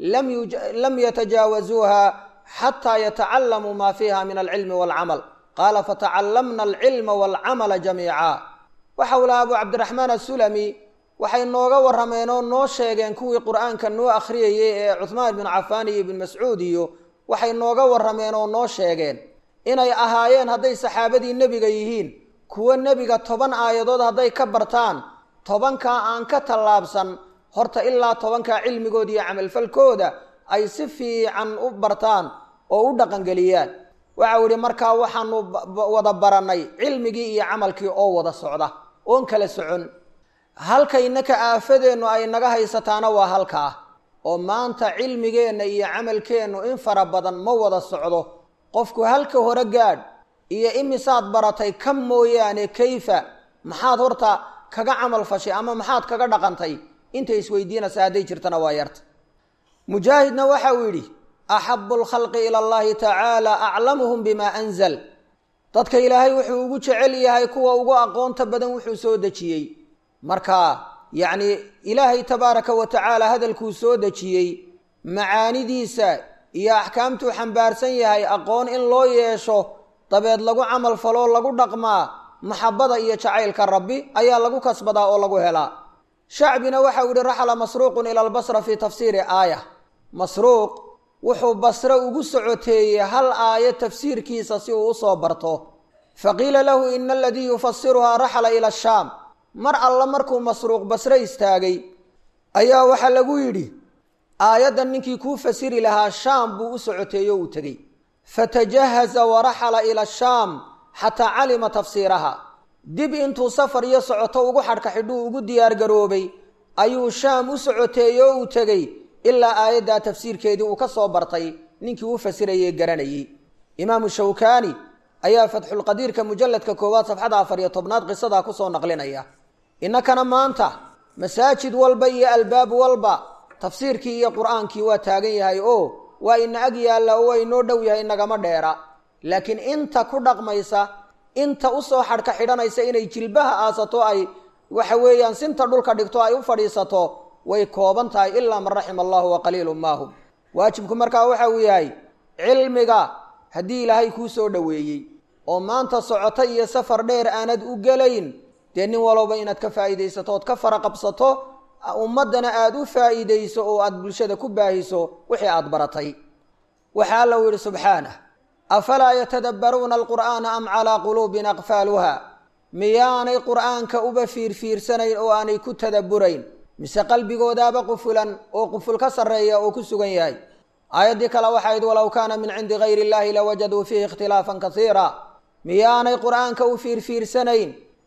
lam yatajaawazuuha xataa yatacalamuu ma fiiha min alcilmi walcamal qaala fatacallamna alcilma walcamala jamiica waxa uu lahaa abu cabdiraxmaan assulami waxay nooga warrameen oo noo sheegeen kuwii qur'aanka noo akhriyayay ee cuhmaan ibnu cafaan iyo ibnu mascuud iyo waxay nooga warrameen oo noo sheegeen inay ahaayeen hadday saxaabadii nebiga yihiin kuwo nebiga toban aayadood hadday ka bartaan tobankaa aan ka tallaabsan horta ilaa tobankaa cilmigooda iyo camalfalkooda ay si fiican u bartaan oo u dhaqangeliyaan waxau yihi markaa waxaanu wada barannay cilmigii iyo camalkii oo wada socda oon kala socon halkaynaka aafadeennu ay naga haysataana waa halkaa oo maanta cilmigeenna iyo camalkeennu in fara badan ma wada socdo qofku halka hore gaadh iyo imisaad baratay ka mooyaane kayfa maxaad horta kaga camal fashay ama maxaad kaga dhaqantay intay isweydiinaysa hadday jirtana waa yarta mujaahidna waxa uu yidhi axabu lkhalqi ila allahi tacaala aclamuhum bima anzal dadka ilaahay wuxuu ugu jecel yahay kuwa ugu aqoonta badan wuxuu soo dejiyey marka yacni ilaahay tabaaraka wa tacaala hadalkuu soo dejiyey macaanidiisa iyo axkaamtuu xambaarsan yahay aqoon in loo yeesho dabeed lagu camal faloo lagu dhaqmaa maxabada iyo jacaylka rabbi ayaa lagu kasbadaa oo lagu helaa shacbina waxau yihi raxla masruuqun ila albasra fii tafsiiri aaya masruuq wuxuu basre ugu socoteeyey hal aayo tafsiirkiisa si uu usoo barto faqiila lahu ina aladii yufasiruhaa raxla ila ashaam mar alla markuu masruuq basre istaagay ayaa waxaa lagu yidhi aayaddan ninkii kuu fasiri lahaa shaam buu u socoteeyo uu tegey fatajahaza waraxala ila ashaam xataa calima tafsiiraha dib intuu safar iyo socoto ugu xadhka xidhuu ugu diyaargaroobay ayuu shaam u socoteeyey oo uu tegey ilaa aayaddaa tafsiirkeedii uu ka soo bartay ninkii u fasirayey garanayey imaamu shawkaani ayaa fatxulqadiirka mujalladka koowaad safxada afar iyo tobnaad qisadaa kusoo naqlinaya innakana maanta masaajid walba iyo albaab walba tafsiirkii iyo qur-aankii waa taagan yahay oo waa ina ag yaalla oo waa inoo dhow yahay inagama dheera laakiin inta ku dhaqmaysa inta usoo xadhka xidhanaysa inay jilbaha aasato ay waxa weeyaan sinta dhulka dhigto ay u fadhiisato way kooban tahay ilaa man raxima allahu wa qaliilu maahum waajibku markaa waxa uu yahay cilmiga haddii ilaahay kuu soo dhoweeyey oo maanta socoto iyo safar dheer aanad u gelayn dee nin walowba inaad ka faa'iidaysato ood ka fara qabsato ummaddana aada u faa'iidayso oo aada bulshada ku baahiso wixii aada baratay waxaa alla u yidhi subxaanah afalaa yatadabbaruuna alqur'aana am calaa quluubin aqfaaluha miyaanay qur'aanka uba fiirfiirsanayn oo aanay ku tadabburayn mise qalbigoodaaba qufulan oo quful ka sarreeya oo ku sugan yahay aayaddii kale waxayd walow kaana min cindi gayri illahi lawajaduu fiihi ikhtilaafan kasiira miyaanay qur'aanka u fiirfiirsanayn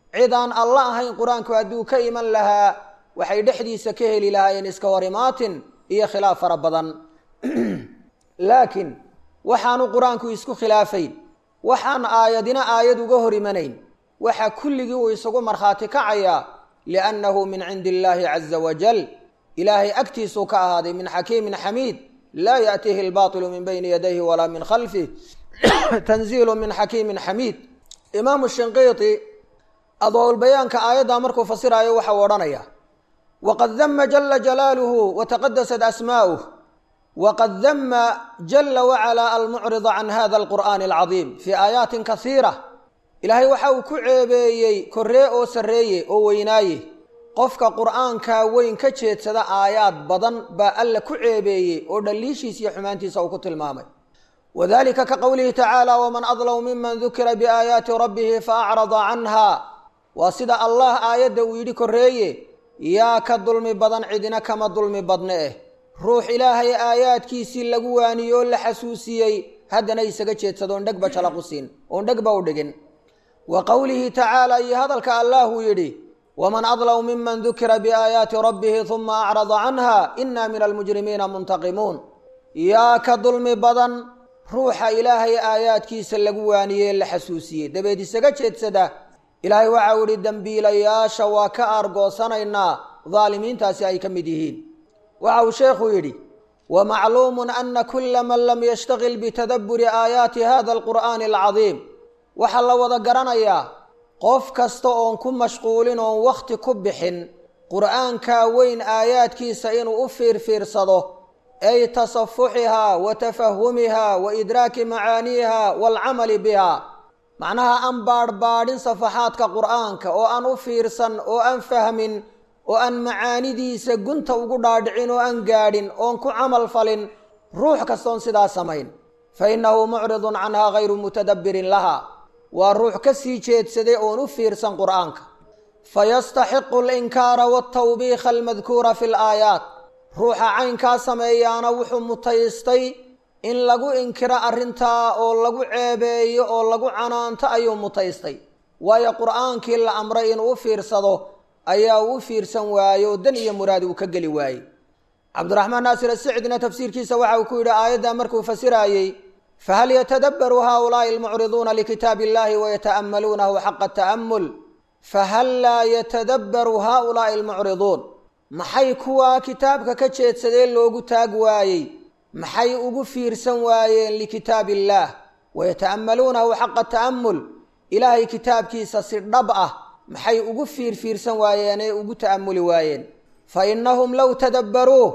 cid aan alla ahayn qur-aanku hadduu ka iman lahaa waxay dhexdiisa ka heli lahaayeen iska hor imaatin iyo khilaaf fara badan laakiin waxaanu qur-aanku isku khilaafayn waxaan aayadina aayad uga hor imanayn waxa kulligii uu isagu markhaati kacayaa liannahu min cindi illaahi caza wajal ilaahay agtiisuu ka ahaaday min xakiimin xamiid laa yaأtiihi اlbaطilu min bayni yadayhi walaa min khalfih tanziilu min xakiimin xamiid imaamu shinqiiti adwaaulbayaanka aayaddaa markuu fasiraayo waxau odhanaya waqad dama jala jalaaluhu wataqadasat asmaa'uh waqad dama jala wacalaa almucrida can hada alqur'aani alcadiim fii aayaatin kasiira ilaahay waxa uu ku ceebeeyey korree oo sarreeye oo weynaaye qofka qur'aankaa weyn ka jeedsada aayaad badan baa alla ku ceebeeyey oo dhaliishiisa iyo xumaantiisa uu ku tilmaamay wadalika ka qowlihi tacaala waman adlamu miman dukira biaayaati rabbihi faacrada canha waa sida allah aayadda uu yidhi korreeye yaa ka dulmi badan cidina kama dulmi badne eh ruux ilaahay aayaadkiisii lagu waaniyey oo la xasuusiyey haddana isaga jeedsado oon dhegba jalaqu siin oon dhegba u dhigin wa qowlihi tacaala iyo hadalka allaahuu yidhi waman adlamu miman dukira biaayaati rabbihi huma acrada canha ina min almujrimiina muntaqimuun yaa ka dulmi badan ruuxa ilaahay aayaadkiisa lagu waaniyey la xasuusiyey dabeed isaga jeedsada ilaahay waxau idhi dembiilayaasha waa ka aargoosanaynaa daalimiintaasi ay ka mid yihiin waxa uu sheekhu yidhi wamacluumun ana kula man lam yashtagil bitadabburi aayaati hada alqur'aani alcadiim waxaa la wada garanayaa qof kasta oon ku mashquulin oon wakhti ku bixin qur'aankaa weyn aayaadkiisa inuu u fiirfiirsado ay tasafuxihaa wa tafahumihaa wa idraaki macaaniiha waalcamali biha macnaha aan baadhbaadhin safaxaadka qur'aanka oo aan u fiirsan oo aan fahmin oo aan macaanidiisa gunta ugu dhaadhicin oo aan gaadhin oon ku camal falin ruux kastoon sidaa samayn fa innahu mucridun canhaa hayru mutadabbirin laha waa ruux ka sii jeedsaday oon u fiirsan qur'aanka fayastaxiqu alinkaara waltawbiikha almadkuura fi laayaat ruuxa caynkaa sameeyaana wuxuu mutaystay in lagu inkiro arrintaa oo lagu ceebeeyo oo lagu canaanto ayuu mutaystay waayo qur'aankii la amray inuu u fiirsado ayaa uu u fiirsan waaye oo dan iyo muraad uu ka geli waayey cabdiraxmaan naasir asicdina tafsiirkiisa waxa uu ku yidhi aayaddaa markuu fasiraayey fahal yatadabbaru haaulaai almucriduuna likitaabi illahi wayata'ammaluunahu xaqa ta'ammul fahal laa yatadabbaru haaulaai almucriduun maxay kuwaa kitaabka ka jeedsadee loogu taag waayey maxay ugu fiirsan waayeen likitaab illaah wayata'ammaluunahu xaqa ta'ammul ilaahay kitaabkiisa si dhab ah maxay ugu fiirfiirsan waayeen ee ugu ta'ammuli waayeen fa innahum low tadabbaruuh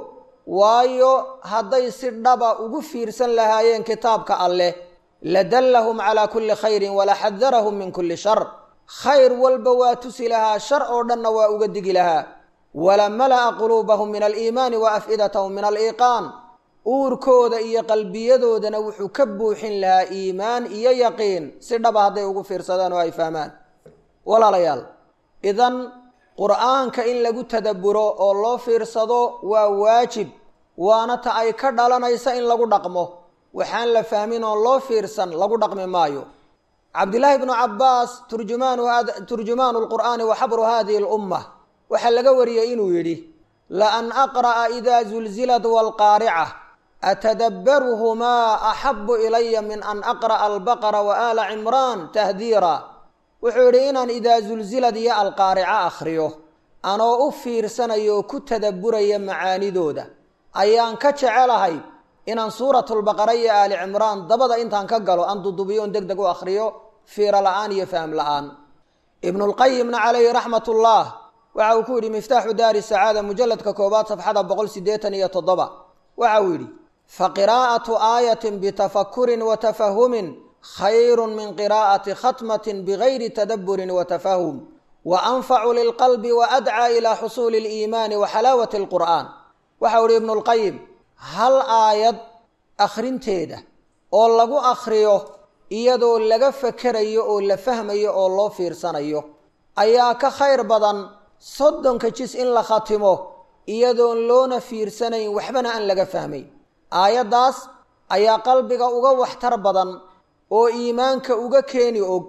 waayo hadday si dhaba ugu fiirsan lahaayeen kitaabka alleh ladallahum calaa kulli khayrin wala xadarahum min kulli shar khayr walba waa tusi lahaa shar oo dhanna waa uga digi lahaa wala mala'a quluubahum min aliimaani wa af'idatahum min aliiqaan uurkooda iyo qalbiyadoodana wuxuu ka buuxin lahaa iimaan iyo yaqiin si dhaba hadday ugu fiirsadaan oo ay fahmaan walaalayaal idan qur'aanka in lagu tadabburo oo loo fiirsado waa waajib waana ta ay ka dhalanaysa in lagu dhaqmo waxaan la fahmin oon loo fiirsan lagu dhaqmi maayo cabdillaahi bnu cabbaas turjumaanu lqur'aani wa xabru hadihi lumma waxaa laga wariyey inuu yidhi la an aqra'a idaa zulzilat walqaarica atadabbaruhumaa axabu ilaya min an aqra'a albaqara wa aala cimraan tahdiira wuxuu yidhi inaan idaa zulzilad iyo alqaarica akhriyo anoo u fiirsanayo oo ku tadabburaya macaanidooda ayaan ka jecelahay inaan suuratulbaqara iyo aali cimraan dabada intaan ka galo aan dudubiyo on deg deg u akhriyo fiiro la-aan iyo fahm la-aan ibnulqayimna calayhi raxmat ullah waxa uu ku yidhi miftaaxu daari sacaada mujalladka koobaad safxada boqol sideetan iyo toddoba waxa uu yidhi fa qiraa'atu aayatin bitafakurin wa tafahumin khayru min qiraa'ati khatmatin bigayri tadabburin wa tafahum wa anfacu lilqalbi wa adcaa ilaa xusuuli aliimaani wa xalaawati alqur'aan waxa u ihi ibnulqayim hal aayad akhrinteeda oo lagu akhriyo iyadoo laga fakerayo oo la fahmayo oo loo fiirsanayo ayaa ka khayr badan soddonka jis in la khatimo iyadoon loona fiirsanayn waxbana aan laga fahmayn aayaddaas ayaa qalbiga uga waxtar badan oo iimaanka uga keeni og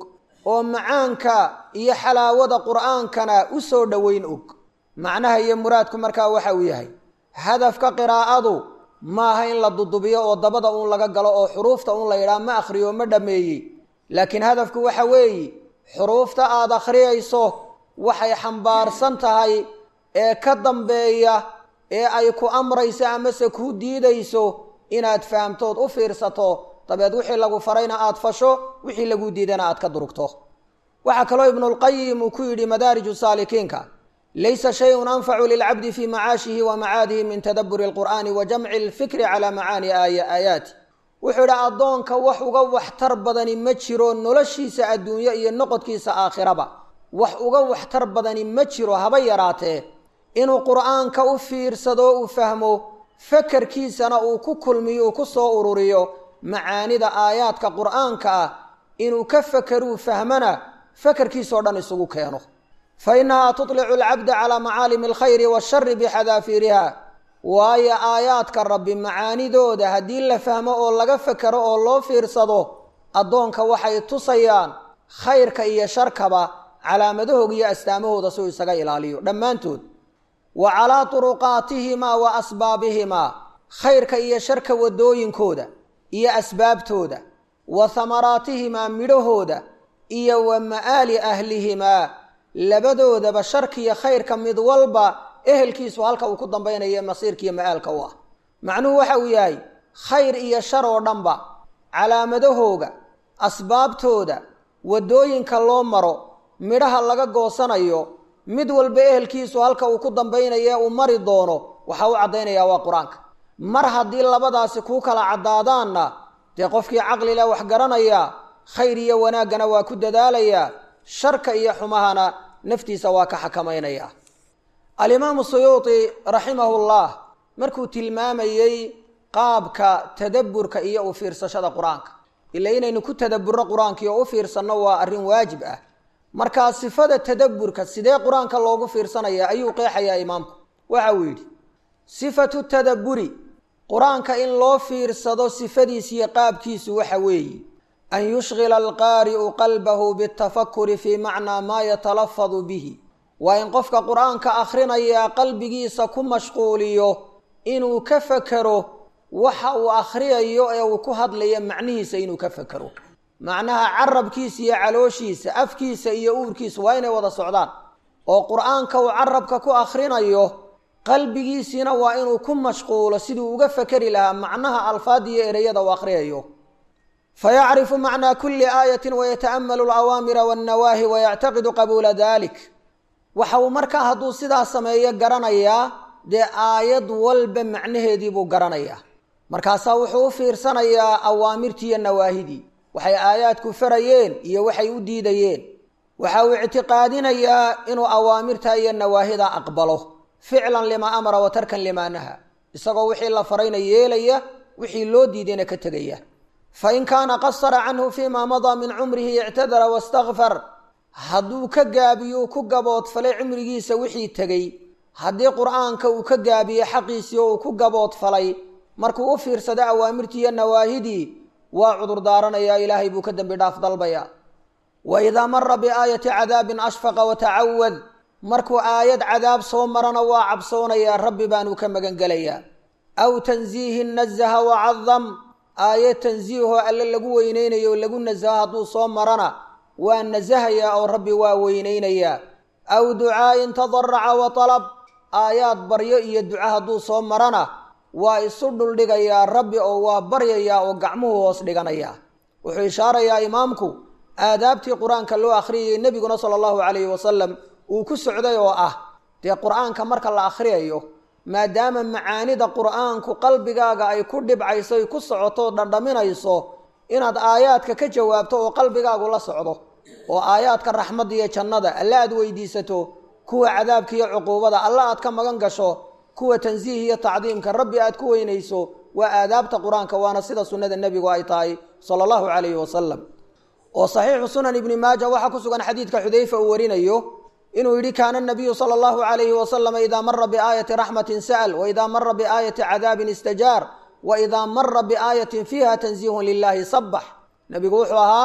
oo macaanka iyo xalaawada qur'aankana u soo dhoweyn og macnaha iyo muraadku markaa waxa uu yahay hadafka qiraa'adu maaha in la dudubiyo oo dabada uun laga galo oo xuruufta uun la yidhaha ma akhriyo ma dhammeeyey laakiin hadafku waxa weeye xuruufta aada akhriyayso waxay xambaarsan tahay ee ka dambeeya ee ay ku amrayso amase kuu diidayso inaad fahamtood u fiirsato dabeed wixii lagu farayna aada fasho wixii lagu diidana aad ka durugto waxaa kaloo ibnulqayim uu ku yidhi madaariju saalikiinka laysa shayun anfacu lilcabdi fii macaashihi wa macaadihi min tadaburi alqur'aani wa jamci alfikri calaa macaani aayaati wuxuu yidhi addoonka wax uga waxtar badani ma jiro noloshiisa adduunyo iyo noqodkiisa aakhiraba wax uga waxtar badani ma jiro haba yaraatee inuu qur'aanka u fiirsado uu fahmo fakarkiisana uu ku kulmiyo uu ku soo ururiyo macaanida aayaadka qur'aanka ah inuu ka fakeruu fahmana fakarkiisao dhan isugu keeno fa innahaa tutlicu alcabda calaa macaalimi alkhayri waashari bixadaafiiriha waayo aayaadka rabbi macaanidooda haddii la fahmo oo laga fakero oo loo fiirsado addoonka waxay tusayaan khayrka iyo sharkaba calaamadahooga iyo astaamahooda si uu isaga ilaaliyo dhammaantood wa calaa turuqaatihimaa wa asbaabihimaa khayrka iyo sharka wadooyinkooda iyo asbaabtooda wa hamaraatihimaa midhahooda iyo wa ma'aali ahlihimaa labadoodaba sharkiyo khayrka mid walba ehelkiisu halka uu ku dambaynayo masiirkiiyo ma'aalka u ah macnuhu waxa uu yahay khayr iyo shar oo dhanba calaamadahooga asbaabtooda waddooyinka loo maro midhaha laga goosanayo mid walba ehelkiisu halka uu ku dambaynayo uu mari doono waxaa u caddaynayaa waa qur-aanka mar haddii labadaasi kuu kala caddaadaanna dee qofkii caqlileh wax garanayaa khayr iyo wanaaggana waa ku dadaalayaa sharka iyo xumahana naftiisa waa ka xakamaynayaa alimaamu suyuuti raximahullah markuu tilmaamayey qaabka tadabburka iyo u fiirsashada qur-aanka ila inaynu ku tadabburno qur-aankii oo u fiirsanno waa arrin waajib ah markaa sifada tadabburka sidee qur-aanka loogu fiirsanaya ayuu qeexayaa imaamku waxa uu yidhi sifatu tadabburi qur-aanka in loo fiirsado sifadiisiyo qaabkiisu waxa weeye an yushghila alqaari'u qalbahu bitafakuri fii macnaa maa yatalafadu bihi waa in qofka qur-aanka akhrinayaa qalbigiisa ku mashquuliyo inuu ka fakero waxa uu akhriyayo ee uu ku hadlayo macnihiisa inuu ka fakero macnaha carabkiisa iyo calooshiisa afkiisa iyo uurkiisa waa inay wada socdaan oo qur-aanka uu carabka ku akhrinayo qalbigiisiina waa inuu ku mashquulo siduu uga fakeri lahaa macnaha alfaad iyo ereyada uu akhriyayo fayacrifu macnaa kuli aayatin wayata'amalu alawaamira wannawaahi wayactaqidu qabuula dalik waxa uu markaa hadduu sidaa sameeyo garanayaa dee aayad walba macnaheedii buu garanayaa markaasaa wuxuu u fiirsanayaa awaamirtii iyo nawaahidii waxay aayaadku farayeen iyo waxay u diidayeen waxa uu ictiqaadinayaa inuu awaamirta iyo nawaahida aqbalo ficlan limaa amara wa tarkan limaa naha isagoo wixii la farayna yeelaya wixii loo diidayna ka tegaya fain kaana qasara canhu fiimaa madaa min cumrihi ictadara wastakfar hadduu ka gaabiyo ku gaboodfalay cumrigiisa wixii tegey haddii qur-aanka uu ka gaabiyo xaqiisii oo uu ku gaboodfalay markuu u fiirsado awaamirtii iyo nawaahidii waa cudur daaranayaa ilaahay buu ka dembi dhaaf dalbayaa wa idaa mara biaayati cadaabin ashfaqa watacawad markuu aayad cadaab soo marana waa cabsoonayaa rabbi baanuu ka magan gelayaa aw tansiihin nazaha wacadam aayad tansiihoo alle lagu weyneynayo o lagu nasaho hadduu soo marana waa nasahayaa oo rabbi waa weyneynayaa aw ducaa'in tadaraca wa talab aayaad baryo iyo duco hadduu soo marana waa isu dhuldhigayaa rabbi oo waa baryayaa oo gacmuhu hoos dhiganayaa wuxuu ishaarayaa imaamku aadaabtii qur-aanka loo akhriyayay nebiguna sala allahu calayhi wasalam uu ku socday oo ah dee qur-aanka marka la akhriyayo maadaama macaanida qur-aanku qalbigaaga ay ku dhibcayso ay ku socoto dhandhaminayso inaad aayaadka ka jawaabto oo qalbigaagu la socdo oo aayaadka raxmadda iyo jannada alle aad weydiisato kuwa cadaabka iyo cuquubada alle aad ka magan gasho kuwa tansiih iyo tacdiimka rabbi aad ku weynayso waa aadaabta qur-aanka waana sida sunnada nebigu ay tahay sala allahu calayhi wasalam oo saxiixu sunan ibni maaja waxaa ku sugan xadiidka xudayfa uu warinayo inuu yidhi kaana nabiyu sala allahu calayhi wasalama idaa mara biaayati raxmatin sa'al wa idaa mara biaayati cadaabin istajaar wa idaa mara biaayatin fiiha tansiihun lilaahi sabax nebigu wuxuu ahaa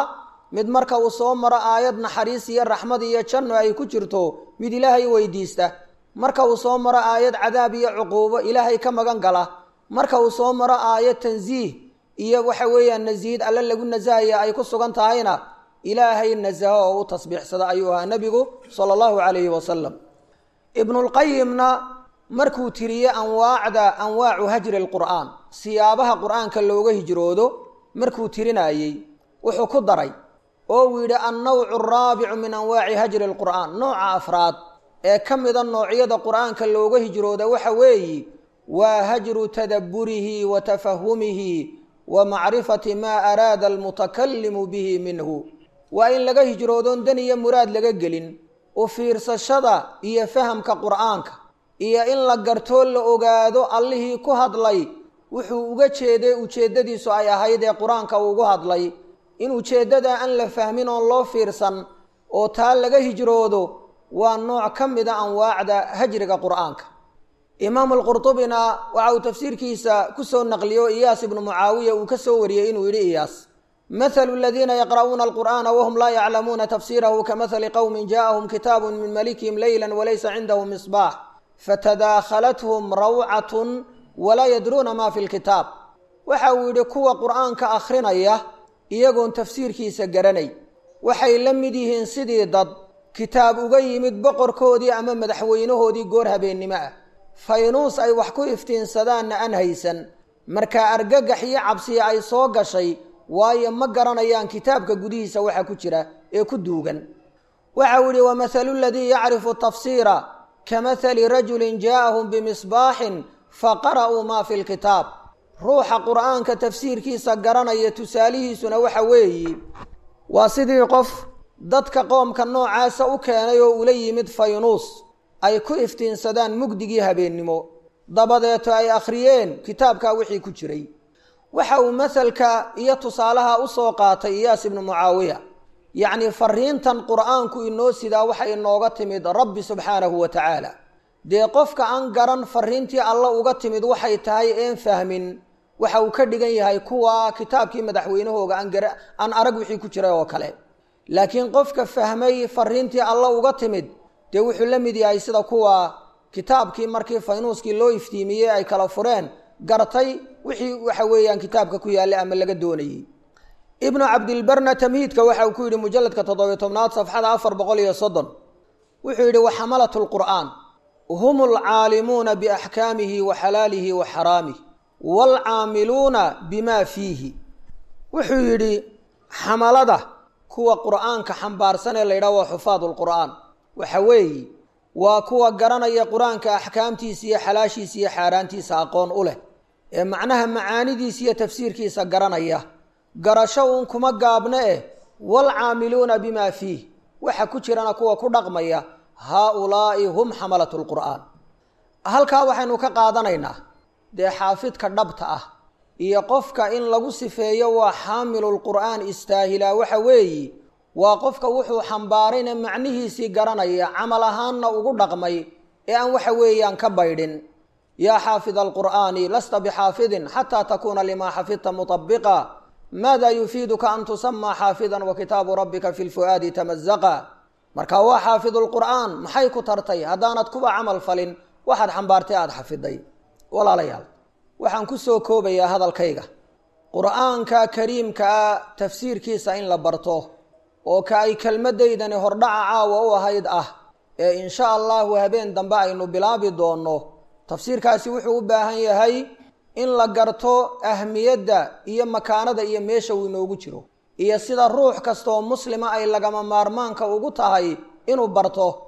mid marka uu soo maro aayad naxariis iyo raxmad iyo janno ay ku jirto mid ilaahay weydiista marka uu soo maro aayad cadaab iyo cuquubo ilaahay ka magan gala marka uu soo maro aayad tansiih iyo waxa weeyaan nasiihid alle lagu nasahaya ay ku sugan tahayna ilaahay nasaho oo u tasbiixsada ayuu ahaa nebigu sala allahu calayhi wasalam ibnulqayimna markuu tiriyey anwaacda anwaacu hajri lqur'aan siyaabaha qur'aanka looga hijroodo markuu tirinayey wuxuu ku daray oo uu yidhi annawcu araabicu min anwaaci hajri lqur'aan nooca afraad ee ka mida noocyada qur'aanka looga hijrooda waxa weeyi waa hajru tadabburihi wa tafahumihi wa macrifati maa araada almutakalimu bihi minhu waa in laga hijroodoon dan iyo muraad laga gelin u fiirsashada iyo fahamka qur'aanka iyo in la gartoo la ogaado allihii ku hadlay wuxuu uga jeeday ujeeddadiisu ay ahayd ee qur-aanka uugu hadlay in ujeeddada aan la fahmin oon loo fiirsan oo taa laga hijroodo waa nooc ka mida anwaacda hajriga qur'aanka imaamu alqurtubina waxa uu tafsiirkiisa kusoo naqliyo iyaas ibnu mucaawiya uu ka soo wariyey inuu yidhi iyaas mathalu aladiina yaqra'uuna alqur'aana wahum laa yaclamuuna tafsiirahu kamahali qowmin ja'ahum kitaabu min malikihim leyla walaysa cindahum misbaax fatadaakhalathm rawcatun walaa yadruuna ma fi lkitaab waxa uu yidhi kuwa qur'aanka akhrinaya iyagoon tafsiirkiisa garanay waxay la mid yihiin sidii dad kitaab uga yimid boqorkoodii ama madaxweynahoodii goor habeennimo ah faynuus ay wax ku iftiinsadaanna aan haysan markaa argagax iyo cabsiya ay soo gashay waayo ma garanayaan kitaabka gudihiisa waxa ku jira ee ku duugan waxa uu yihi wamahalu ladii yacrifu tafsiira kamahali rajulin jaa'ahum bimisbaaxin faqara'uu maa fi lkitaab ruuxa qur'aanka tafsiirkiisa garanaya tusaalihiisuna waxa weeyi waa sidii qof dadka qoomka noocaasa u keenay oo ula yimid faynuus ay ku iftiinsadaan mugdigii habeennimo dabadeeto ay akhriyeen kitaabkaa wixii ku jiray waxa uu masalka iyo tusaalaha u soo qaatay iyaas ibnu mucaawiya yacnii fariintan qur'aanku inoo sidaa waxay inooga timid rabbi subxaanahu wa tacaala dee qofka aan garan fariintii alla uga timid waxay tahay een fahmin waxa uu ka dhigan yahay kuwa kitaabkii madaxweynahooga aan arag wixii ku jiray oo kale laakiin qofka fahmay fariintii alla uga timid dee wuxuu la mid yahay sida kuwa kitaabkii markii faynuuskii loo iftiimiyey ay kala fureen gartay wixii waxa weeyaan kitaabka ku yaallay ama laga doonayey ibnu cabdilbarna tamhiidka waxa uu ku yidhi mujalladka toddobiyo tobnaad safxada afar boqol iyo soddon wuxuu yidhi waxamalatu lqur'aan hum alcaalimuuna biaxkaamihi wa xalaalihi wa xaraamih waalcaamiluuna bima fiihi wuxuu yidhi xamalada kuwa qur'aanka xambaarsan ee la yidhaha waa xufaad lqur'aan waxa weeye waa kuwa garanaya qur-aanka axkaamtiisa iyo xalaashiisa iyo xaaraantiisa aqoon u leh ee macnaha macaanidiisa iyo tafsiirkiisa garanaya garasho uun kuma gaabne eh waalcaamiluuna bima fiih waxa ku jirana kuwa ku dhaqmaya haa-ulaa'i hum xamalatu lqur'aan halkaa waxaynu ka qaadanaynaa dee xaafidka dhabta ah iyo qofka in lagu sifeeyo waa xaamilulqur'aan istaahilaa waxa weeyi waa qofka wuxuu xambaarayna macnihiisii garanaya camal ahaanna ugu dhaqmay ee aan waxa weeyaan ka baydhin yaa xaafida alqur'aani lasta bixaafidin xataa takuuna limaa xafidta mutabiqa maada yufiiduka an tusamaa xaafidan wa kitaabu rabbika fi lfu'aadi tamazaqa marka waa xaafidulqur'aan maxay ku tartay haddaanad kuba camal falin waxaad xambaartay aada xafiday walaalayaal waxaan ku soo koobayaa hadalkayga qur'aanka kariimkaa tafsiirkiisa in la barto oo ka ay kelmadaydani hordhaca caawa u ahayd ah ee insha allahu habeen dambe aynu bilaabi doonno tafsiirkaasi wuxuu u baahan yahay in la garto ahmiyadda iyo makaanada iyo meesha uu inoogu jiro iyo sida ruux kastaoo muslima ay lagama maarmaanka ugu tahay inuu barto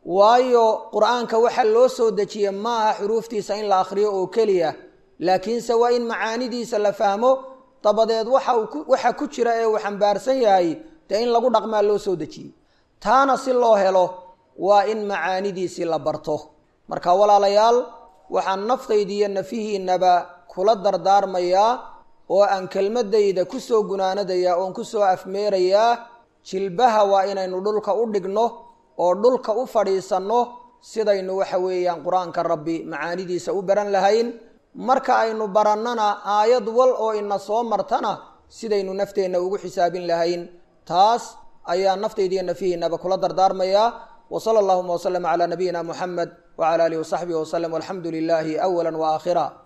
waayo qur-aanka waxaa loo soo dejiye maaha xuruuftiisa in la akhriyo oo keliya laakiinse waa in macaanidiisa la fahmo dabadeed waxa ku jira ee uu xambaarsan yahay dee in lagu dhaqmaa loo soo dejiyey taana si loo helo waa in macaanidiisii la barto marka walaalayaal waxaan naftaydiiyo nafihiinaba kula dardaarmayaa oo aan kelmadayda kusoo gunaanadayaa oon kusoo afmeerayaa jilbaha waa inaynu dhulka u dhigno oo dhulka u fadhiisanno sidaynu waxa weeyaan qur-aanka rabbi macaanidiisa u baran lahayn marka aynu barannana aayad wal oo ina soo martana sidaynu nafteenna ugu xisaabin lahayn taas ayaa naftaydiiyo nafihiinaba kula dardaarmayaa wa sala allahuma waslama calaa nabiyina muxamed wacala alihi wasaxbihi waslem walxamdu lilaahi awala wa aakhira